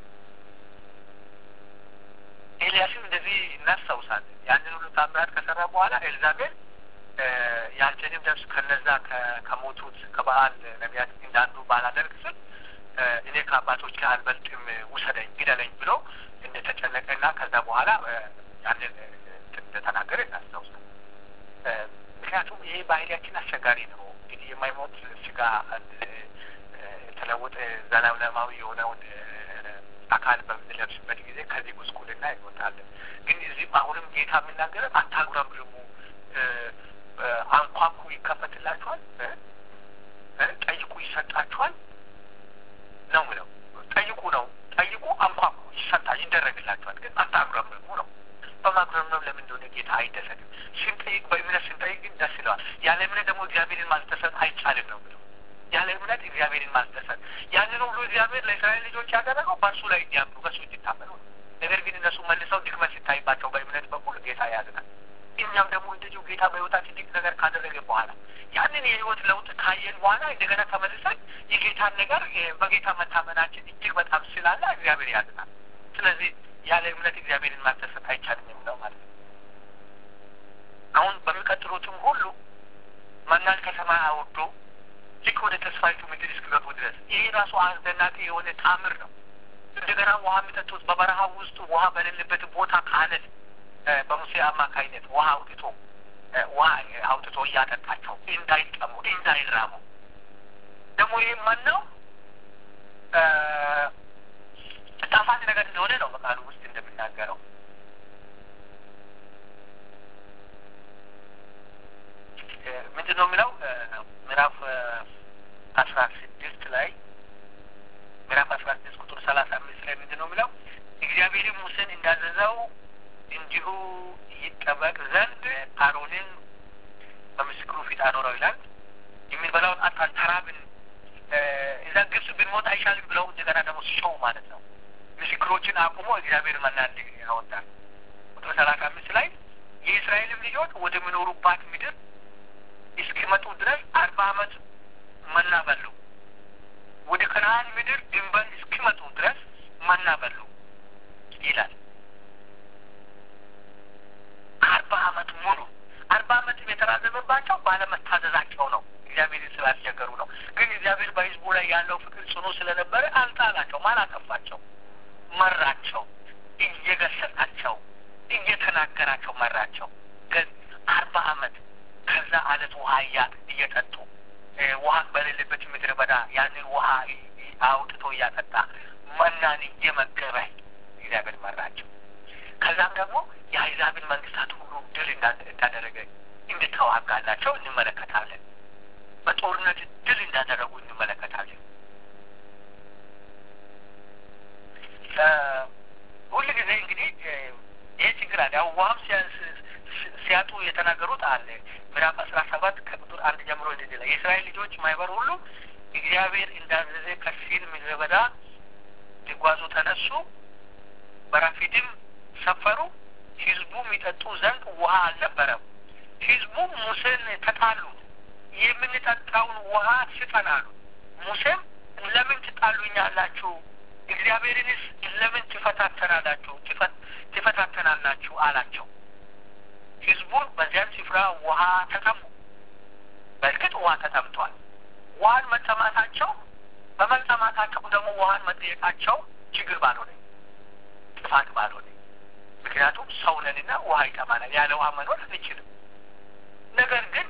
ኤልያስም እንደዚህ እናስታውሳለን። ያንን ሁሉ ታምራት ከሰራ በኋላ ኤልዛቤል ያንተንም ነፍስ ከነዛ ከሞቱት ከበዓል ነቢያት እንዳንዱ ባላደርግ ስል እኔ ከአባቶች ጋር አልበልጥም ውሰደኝ፣ ግደለኝ ብሎ እንደተጨነቀና ከዛ በኋላ ያንን እንደተናገረ እናስታውሳል። ምክንያቱም ይሄ ባህሪያችን አስቸጋሪ ነው። እንግዲህ የማይሞት ስጋ የተለወጠ ዘላለማዊ የሆነውን አካል በምንለብስበት ጊዜ ከዚህ ጉስቁልና ይወጣለን። ግን እዚህም አሁንም ጌታ የሚናገረን አታጉረምርሙ አንኳኩ ይከፈትላችኋል፣ ጠይቁ ይሰጣችኋል ነው ምለው። ጠይቁ ነው ጠይቁ፣ አንኳኩ ይሰጣል፣ ይደረግላችኋል። ግን አታጉረምርሙ ነው። በማጉረምረም ለምን እንደሆነ ጌታ አይደሰትም። ስንጠይቅ በእምነት ስንጠይቅ ግን ደስ ይለዋል። ያለ እምነት ደግሞ እግዚአብሔርን ማስደሰት አይቻልም ነው ምለው። ያለ እምነት እግዚአብሔርን ማስደሰት ያንን ሁሉ እግዚአብሔር ለእስራኤል ልጆች ያደረገው በእርሱ ላይ እንዲያምኑ በእሱ እንዲታመኑ ነው። ነገር ግን እነሱ መልሰው ድክመት ሲታይባቸው በእምነት በኩል ጌታ ያዝናል። እኛም ደግሞ እንደዚሁ ጌታ በሕይወታችን ድንቅ ነገር ካደረገ በኋላ ያንን የሕይወት ለውጥ ካየን በኋላ እንደገና ተመልሰን የጌታን ነገር በጌታ መታመናችን እጅግ በጣም ስላለ እግዚአብሔር ያዝናል። ስለዚህ ያለ እምነት እግዚአብሔርን ማስደሰት አይቻልም የሚለው ማለት ነው። አሁን በሚቀጥሉትም ሁሉ መናን ከሰማይ አውርዶ ልክ ወደ ተስፋይቱ ምድር እስኪገቡ ድረስ ይሄ ራሱ አስደናቂ የሆነ ታምር ነው። እንደገና ውሃ የሚጠጡት በበረሃ ውስጥ ውሃ በሌለበት ቦታ ከአለት በሙሴ አማካይነት ውሃ አውጥቶ ውሃ አውጥቶ እያጠጣቸው እንዳይጠሙ እንዳይራሙ ደግሞ ይህ ማን ነው? ጣፋጭ ነገር እንደሆነ ነው በቃሉ ውስጥ እንደሚናገረው። ምንድን ነው የሚለው ምዕራፍ አስራ ስድስት ላይ ምዕራፍ አስራ ስድስት ቁጥር ሰላሳ አምስት ላይ ምንድን ነው የሚለው እግዚአብሔርም ሙሴን እንዳዘዘው እንዲሁ ይጠበቅ ዘንድ አሮንን በምስክሩ ፊት አኖረው ይላል። የሚበላውን አጣን ተራብን፣ እዛ ግብጽ ብንሞት አይሻልም ብለው እንደገና ደግሞ ሲሾው ማለት ነው። ምስክሮችን አቁሞ እግዚአብሔር መና ያወጣል። ቁጥር ሰላሳ አምስት ላይ የእስራኤልም ልጆች ወደ ሚኖሩባት ምድር እስኪመጡ ድረስ አርባ ዓመት መና በሉ። ወደ ከነአን ምድር ድንበር እስኪመጡ ድረስ መና በሉ ይላል። አርባ ዓመት ሙሉ አርባ ዓመትም የተራዘመባቸው ባለመታዘዛቸው ነው። እግዚአብሔርን ስላስቸገሩ ነው። ግን እግዚአብሔር በሕዝቡ ላይ ያለው ፍቅር ጽኑ ስለነበረ አልጣላቸውም፣ አላጠፋቸው፣ መራቸው፣ እየገሰጣቸው እየተናገራቸው መራቸው። ግን አርባ ዓመት ከዛ አለት ውሃ እየጠጡ ውሃ በሌለበት ምድረ በዳ ያንን ውሃ አውጥቶ እያጠጣ መናን እየመገበ እግዚአብሔር መራቸው። ከዛም ደግሞ የአሕዛብን መንግስታት ሁሉ ድል እንዳደረገ እንድተዋጋላቸው እንመለከታለን። በጦርነት ድል እንዳደረጉ እንመለከታለን። ሁል ጊዜ እንግዲህ ይህ ችግር አለ። ያው ውሃም ሲያጡ የተናገሩት አለ። ምዕራፍ አስራ ሰባት ከቁጥር አንድ ጀምሮ እንደዚህ ላይ የእስራኤል ልጆች ማህበር ሁሉ እግዚአብሔር እንዳዘዘ ከሲን ምድረ በዳ ሊጓዙ ተነሱ፣ በራፊድም ሰፈሩ። ህዝቡ የሚጠጡ ዘንድ ውሃ አልነበረም። ህዝቡ ሙሴን ተጣሉት። የምንጠጣውን ውሃ ስጠን አሉ። ሙሴም ለምን ትጣሉኛላችሁ? እግዚአብሔርንስ ለምን ትፈታተናላችሁ ትፈታተናላችሁ አላቸው። ህዝቡን በዚያን ስፍራ ውሃ ተጠሙ። በእርግጥ ውሃ ተጠምቷል። ውሃን መጠማታቸው በመጠማታቸው ደግሞ ውሃን መጠየቃቸው ችግር ባልሆነ ጥፋት ባልሆነ ምክንያቱም ሰውነንና ውሃ ይጠማናል። ያለ ውሃ መኖር አንችልም። ነገር ግን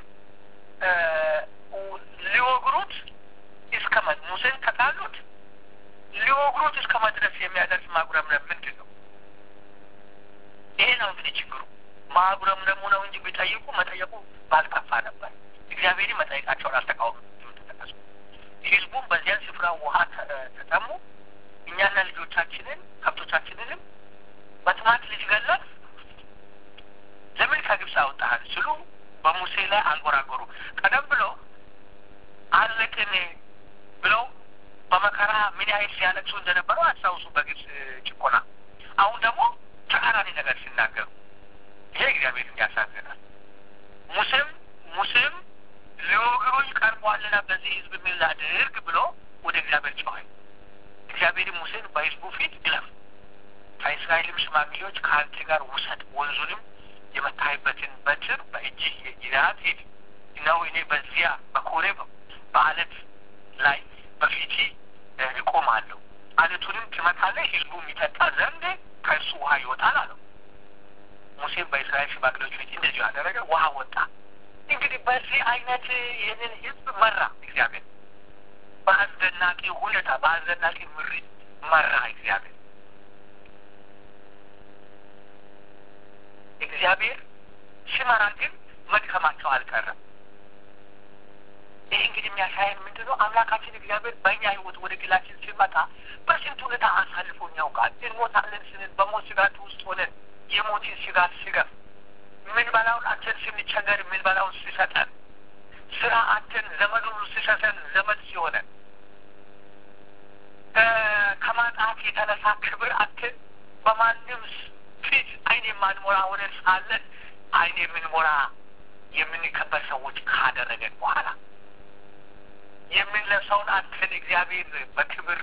ሊወግሩት እስከ ሙሴን ተጣሉት። ሊወግሩት እስከ መድረስ የሚያደርስ ማጉረምረም ምንድን ነው? ይሄ ነው እንግዲህ ችግሩ። ማጉረምረሙ ነው እንጂ ቢጠይቁ መጠየቁ ባልጠፋ ነበር። እግዚአብሔር መጠየቃቸውን አልተቃወሙ። ተጠቀሱ ህዝቡም በዚያን ስፍራ ውሃ ተጠሙ። እኛና ልጆቻችንን ከብቶቻችንንም በጥማት ልትገለን ለምን ከግብፅ አወጣሃል ስሉ በሙሴ ላይ አንጎራጎሩ። ቀደም ብሎ አለቅን ብለው በመከራ ምን ያህል ሲያለቅሱ እንደነበረው አስታውሱ፣ በግብፅ ጭቆና። አሁን ደግሞ ተቃራኒ ነገር ሲናገሩ ይሄ እግዚአብሔርን ያሳዝናል። ሙሴም ሙሴም ሊወግሩኝ ቀርቧልና በዚህ ህዝብ ምን ላድርግ ብሎ ወደ እግዚአብሔር ጮኸ። እግዚአብሔርም ሙሴን በህዝቡ ፊት ግለፍ፣ ከእስራኤልም ሽማግሌዎች ከአንተ ጋር ውሰድ፣ ወንዙንም የመታይበትን በትር በእጅህ ይዘሃት ሂድ። እነሆ እኔ በዚያ በኮሬብ በአለት ላይ በፊቴ እቆማለሁ። አለቱንም ትመታለህ፣ ህዝቡ የሚጠጣ ዘንድ ከእርሱ ውሃ ይወጣል አለው። ሙሴም በእስራኤል ሽማግሌዎች ፊት እንደዚሁ ያደረገ፣ ውሃ ወጣ። እንግዲህ በዚህ አይነት ይህንን ህዝብ መራ እግዚአብሔር። በአስደናቂ ሁኔታ በአስደናቂ ምሪት መራ እግዚአብሔር። እግዚአብሔር ሲመራ ግን መድከማቸው አልቀረም። ይህ እንግዲህ የሚያሳየን ምንድን ነው? አምላካችን እግዚአብሔር በእኛ ህይወት ወደ ግላችን ሲመጣ በስንት ሁኔታ አሳልፎን ያውቃል። እንሞታለን ስንል በሞት ስጋት ውስጥ ሆነን የሞትን ስጋት ሲገፍ ምን በላውን አተን ስንቸገር ምን በላውን ሲሰጠን ስራ አተን ዘመድ ሁሉ ሲሰጠን ዘመድ ሲሆነን ከማጣት የተነሳ ክብር አተን በማንም ፊት አይን የማንሞራ ሆነን ሳለን አይን የምንሞራ የምንከበር ሰዎች ካደረገን በኋላ የምንለብሰውን አተን እግዚአብሔር በክብር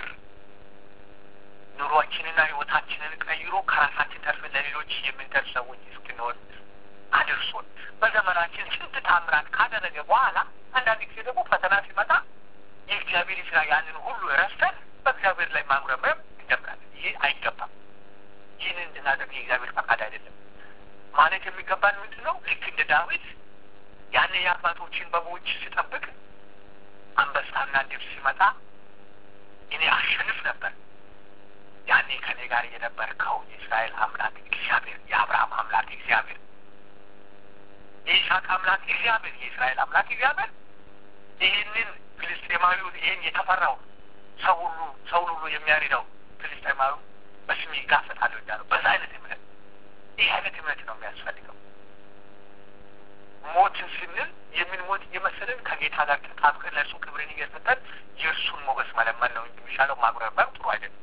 ኑሯችንና ህይወታችንን ቀይሮ ከራሳችን ተርፈን ለሌሎች የምንደርስ ሰዎች እስክንሆን አድርሶን በዘመናችን ስንት ታምራት ካደረገ በኋላ አንዳንድ ጊዜ ደግሞ ፈተና ሲመጣ የእግዚአብሔር ስራ ያንን ሁሉ ረስተን በእግዚአብሔር ላይ ማጉረምረም እንጀምራለን። ይህ አይገባም። ይህንን እንድናደርግ የእግዚአብሔር ፈቃድ አይደለም። ማለት የሚገባን ምንድን ነው? ልክ እንደ ዳዊት ያን የአባቶችን በጎች ሲጠብቅ አንበሳና ድብ ሲመጣ እኔ አሸንፍ ነበር። ያኔ ከኔ ጋር የነበርከው የእስራኤል አምላክ እግዚአብሔር፣ የአብርሃም አምላክ እግዚአብሔር፣ የይስሐቅ አምላክ እግዚአብሔር፣ የእስራኤል አምላክ እግዚአብሔር ይህንን ፍልስጤማዊውን ይህን የተፈራው ሰው ሁሉ ሰውን ሁሉ የሚያሪደው ፍልስጤማዊ በስሜ ይጋፈጣለሁ እያለው በዛ አይነት እምነት ይህ አይነት እምነት ነው የሚያስፈልገው። ሞትን ስንል የምንሞት እየመሰለን ከጌታ ጋር ተጣብቀን ለእርሱ ክብርን እየሰጠን የእርሱን ሞገስ መለመን ነው እንጂ የሚሻለው ማጉረምረም ጥሩ አይደለም።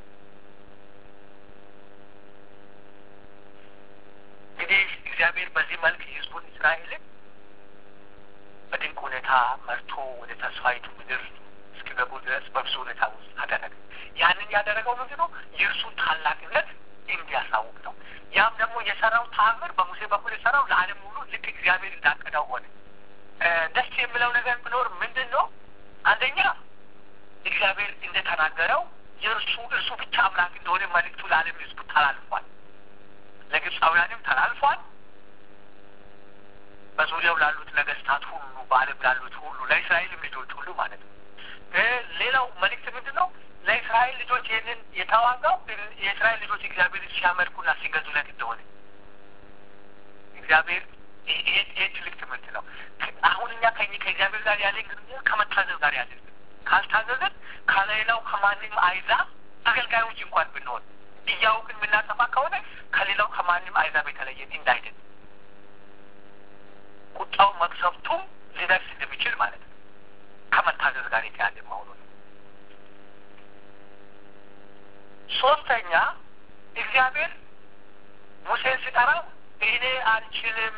እንግዲህ እግዚአብሔር በዚህ መልክ ህዝቡን እስራኤልን በድንቅ ሁኔታ መርቶ ወደ ተስፋይቱ ምድር እስኪገቡ ድረስ በብዙ ሁኔታ ውስጥ አደረገ። ያንን ያደረገው ምንድን ነው? የእርሱን ታላቅነት እንዲያሳውቅ ነው። ያም ደግሞ የሰራው ተአምር በሙሴ በኩል የሰራው ለዓለም ሁሉ ልክ እግዚአብሔር እንዳቀደው ሆነ። ደስ የሚለው ነገር ቢኖር ምንድን ነው? አንደኛ እግዚአብሔር እንደተናገረው የእርሱ እርሱ ብቻ አምላክ እንደሆነ መልእክቱ ለዓለም ህዝቡ ተላልፏል። ለግብፃውያንም ተላልፏል። በዙሪያው ላሉት ነገስታት ሁሉ፣ በዓለም ላሉት ሁሉ፣ ለእስራኤልም ልጆች ሁሉ ማለት ነው። ሌላው መልእክት ምንድን ነው? ለእስራኤል ልጆች ይህንን የተዋጋው የእስራኤል ልጆች እግዚአብሔር ሲያመልኩና ሲገዙለት እንደሆነ እግዚአብሔር ይሄ ትልቅ ትምህርት ነው። አሁን እኛ ከ ከእግዚአብሔር ጋር ያለን ግንኙነት ከመታዘዝ ጋር ያለን ካልታዘዘን ከሌላው ከማንም አይዛብ አገልጋዮች እንኳን ብንሆን እያውቅን የምናጠፋ ከሆነ ከሌላው ከማንም አይዛብ የተለየን እንዳይደን ቁጣው መቅሰፍቱም ሊደርስ እንደሚችል ማለት ነው። ከመታዘዝ ጋር የተያዘ መሆኑ ነው። ሶስተኛ እግዚአብሔር ሙሴን ሲጠራው እኔ አልችልም፣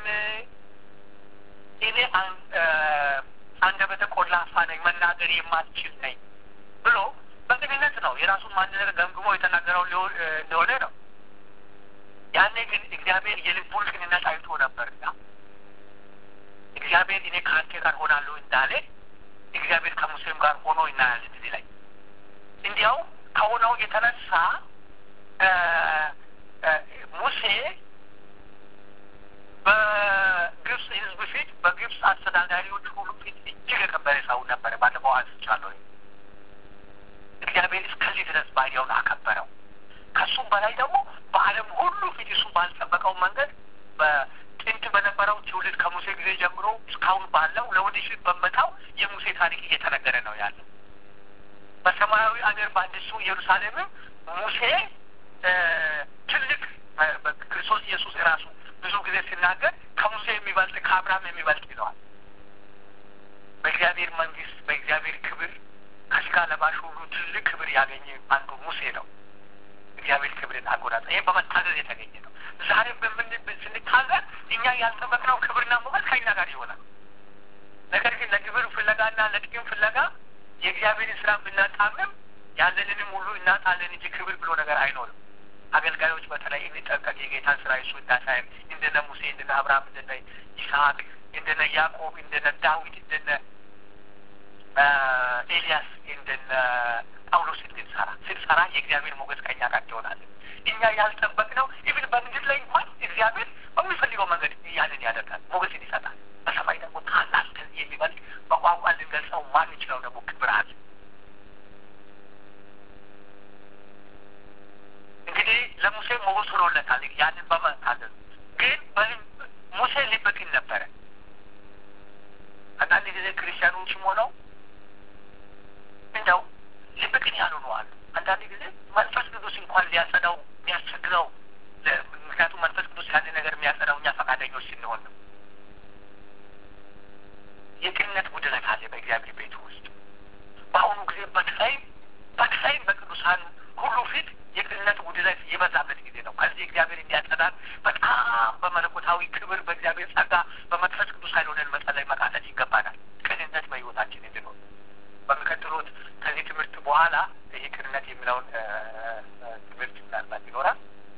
እኔ አንደበተ ቆላፋ ነኝ፣ መናገር የማልችል ነኝ ብሎ በቅንነት ነው የራሱን ማንነት ገምግሞ የተናገረው እንደሆነ ነው። ያኔ ግን እግዚአብሔር የልቡን ቅንነት አይቶ ነበርና እግዚአብሔር እኔ ከአንተ ጋር ሆናለሁ እንዳለ እግዚአብሔር ከሙሴም ጋር ሆኖ እናያለን። እዚህ ላይ እንዲያው ከሆነው የተነሳ ሙሴ በግብፅ ሕዝብ ፊት በግብፅ አስተዳዳሪዎች ሁሉ ፊት እጅግ የከበረ ሰው ነበረ። ባለፈው አንስቻለሁ። እግዚአብሔር እስከዚህ ድረስ ባሪያውን አከበረው። ከሱም በላይ ደግሞ በዓለም ሁሉ ፊት እሱ ባልጠበቀው መንገድ በጥንት በነበረው ትውልድ ከሙሴ ጊዜ ጀምሮ እስካሁን ባለው ለወደፊት በመጣው የሙሴ ታሪክ እየተነገረ ነው ያለው። በሰማያዊ አገር በአዲሱ ኢየሩሳሌምም ሙሴ ትልቅ ክርስቶስ ኢየሱስ ራሱ ብዙ ጊዜ ሲናገር ከሙሴ የሚበልጥ ከአብርሃም የሚበልጥ ይለዋል። በእግዚአብሔር መንግስት በእግዚአብሔር ክብር ከስጋ ለባሽ ሁሉ ትልቅ ክብር ያገኘ አንዱ ሙሴ ነው። እግዚአብሔር ክብርን አጎናጸ። ይህ በመታዘዝ የተገኘ ነው። ዛሬም በምን ስንታዘዝ እኛ ያልጠበቅነው ክብርና ሞገስ ከኛ ጋር ይሆናል። ነገር ግን ለክብር ፍለጋና ለጥቅም ፍለጋ የእግዚአብሔርን ስራ ብናጣምም ያለንንም ሁሉ እናጣለን እንጂ ክብር ብሎ ነገር አይኖርም። አገልጋዮች በተለይ እንጠንቀቅ። የጌታን ስራ እሱ እንዳሳየን እንደነ ሙሴ፣ እንደነ አብርሃም፣ እንደነ ይስሐቅ፣ እንደነ ያዕቆብ፣ እንደነ ዳዊት፣ እንደነ ኤልያስ፣ እንደነ ጳውሎስ እንድንሰራ ስንሰራ የእግዚአብሔር ሞገስ ከኛ ጋር ይሆናል። እኛ ያልጠበቅነው ኢቭን በምድር ላይ እንኳን እግዚአብሔር በሚፈልገው መንገድ ያንን ያደርጋል፣ ሞገስን ይሰጣል። በሰማይ ደግሞ ታላቅ ከዚህ የሚበልጥ በቋንቋ ልንገልጸው ማንችለው ደግሞ ክብር አለ። እንግዲህ ለሙሴ ሞገስ ሆኖለታል። ያንን በመታዘዝ ግን ሙሴ ሊበቅል ነበረ። አንዳንድ ጊዜ ክርስቲያኖችም ሆነው እንደው ሊበቅል ያልሆኑ አሉ። አንዳንድ ጊዜ መንፈስ ቅዱስ እንኳን ሊያጸዳው የሚያስቸግረው፣ ምክንያቱም መንፈስ ቅዱስ ያንን ነገር የሚያጸዳው እኛ ፈቃደኞች ስንሆን ነው። የቅንነት ጉድለት አለ በእግዚአብሔር ቤት ውስጥ በአሁኑ ጊዜ በተለይም በተለይም በቅዱሳን ሁሉ ፊት የቅንነት ጉድለት የበዛበት ጊዜ ነው። ከዚህ እግዚአብሔር እንዲያጸዳን በጣም በመለኮታዊ ክብር በእግዚአብሔር ጸጋ በመንፈስ ቅዱስ ኃይል ሆነን መጸለይ መቃተት ይገባናል። ቅንነት በሕይወታችን እንዲኖር በሚቀጥሉት ከዚህ ትምህርት በኋላ ይህ ቅንነት የሚለውን ትምህርት ምናልባት ይኖራል።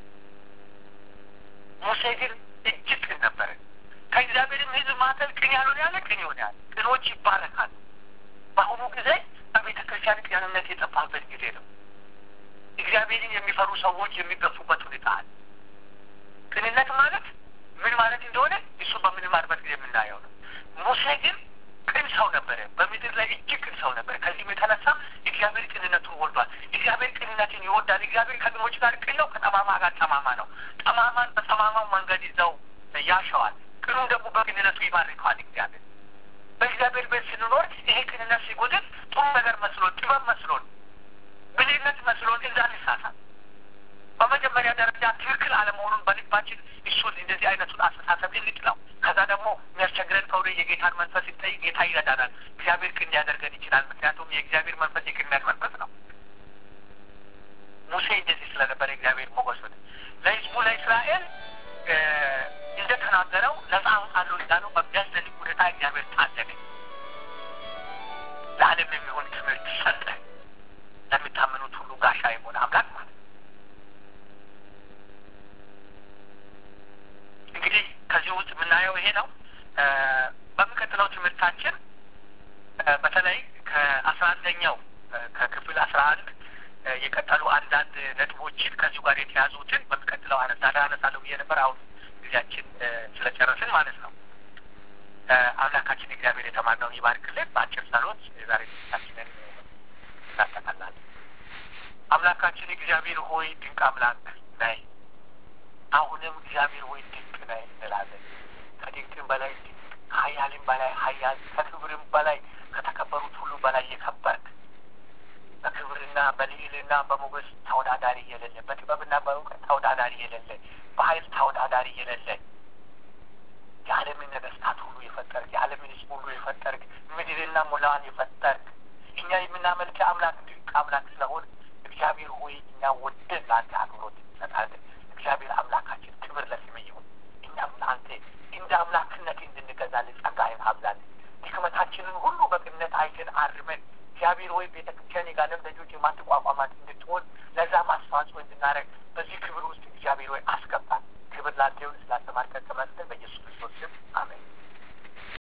ሙሴ ግን እጅግ ቅን ነበረ። ከእግዚአብሔርም ሕዝብ መካከል ቅን ያልሆነ ያለ ቅን ይሆን ያለ ቅኖች ይባረካሉ። በአሁኑ ጊዜ በቤተ ክርስቲያን ቅንነት የጠፋበት ጊዜ ነው። እግዚአብሔርን የሚፈሩ ሰዎች የሚገፉበት ሁኔታ አለ። ቅንነት ማለት ምን ማለት እንደሆነ እሱ በምንማርበት ጊዜ የምናየው ነው። ሙሴ ግን ቅን ሰው ነበረ። በምድር ላይ እጅግ ቅን ሰው ነበረ። ከዚህም የተነሳ እግዚአብሔር ቅንነቱን ወልዷል። እግዚአብሔር ቅንነትን ይወዳል። እግዚአብሔር ከቅኖች ጋር ቅን ነው፣ ከጠማማ ጋር ጠማማ ነው። ጠማማን በጠማማው መንገድ ይዘው ያሸዋል። ቅኑን ደግሞ በቅንነቱ ይባርከዋል። እግዚአብሔር በእግዚአብሔር ቤት ስንኖር ይሄ ቅንነት ሲጎድል ጥሩ ነገር መስሎን ጥበብ መስሎን ብልህነት መስሎን እዛ እንሳሳል። በመጀመሪያ ደረጃ ትክክል አለመሆኑን በልባችን እሱን እንደዚህ አይነቱን አስተሳሰብ እንጥለው። ከዛ ደግሞ የሚያስቸግረን ከሆነ የጌታን መንፈስ እንጠይቅ። ጌታ ይረዳናል። እግዚአብሔር ቅን ሊያደርገን ይችላል። ምክንያቱም የእግዚአብሔር መንፈስ የቅንነት መንፈስ ነው። ሙሴ እንደዚህ ስለነበረ እግዚአብሔር ሞገስ ሆነ። ለህዝቡ ለእስራኤል እንደተናገረው ነጻ አወጣለሁ እንዳለው በሚያስደንቅ ሁኔታ እግዚአብሔር ታደገ። ለዓለም የሚሆን ትምህርት ሰጠ። ለሚታመኑት ሁሉ ጋሻ የሆነ አምላክ ማለት እንግዲህ ከዚህ ውስጥ የምናየው ይሄ ነው። በሚቀጥለው ትምህርታችን በተለይ ከአስራ አንደኛው ከክፍል አስራ አንድ የቀጠሉ አንዳንድ ነጥቦችን ከዚሁ ጋር የተያዙትን በሚቀጥለው አነሳ አነሳለሁ ብዬ ነበር። አሁን ጊዜያችን ስለጨረስን ማለት ነው። አምላካችን እግዚአብሔር የተማርነውን ይባርክልን። በአጭር ጸሎት የዛሬ ትምህርታችንን እናጠቃላለን። አምላካችን እግዚአብሔር ሆይ ድንቅ አምላክ ነህ። አሁንም እግዚአብሔር ሆይ ድንቅ ነህ እንላለን። ከድንቅም በላይ ድንቅ፣ ከኃያልም በላይ ኃያል፣ ከክብርም በላይ ከተከበሩት ሁሉ በላይ የከበርክ በክብርና በልዕልና በሞገስ ተወዳዳሪ የሌለ በጥበብና በእውቀት ተወዳዳሪ የሌለ በኃይል ተወዳዳሪ የሌለ የዓለምን ነገስታት ሁሉ የፈጠርክ የዓለምን ሕዝብ ሁሉ የፈጠርክ ምድርና ሙላዋን የፈጠርክ እኛ የምናመልክ አምላክ ድንቅ አምላክ ስለሆን እግዚአብሔር ሆይ እኛ ወደን ለአንተ አክብሮት እንሰጣለን። እግዚአብሔር አምላካችን ክብር ለስምህ ይሁን። አብዛለን። ድክመታችንን ሁሉ በቅነት አይተን አርመን እግዚአብሔር ወይ ቤተ ክርስቲያን የጋለም ደጆች የማትቋቋማት እንድትሆን ለዛም አስተዋጽኦ እንድናደርግ በዚህ ክብር ውስጥ እግዚአብሔር ወይ አስገባል። ክብር ላንተ ይሁን። ስላስተማርከን ተመስገን። በኢየሱስ ክርስቶስ ስም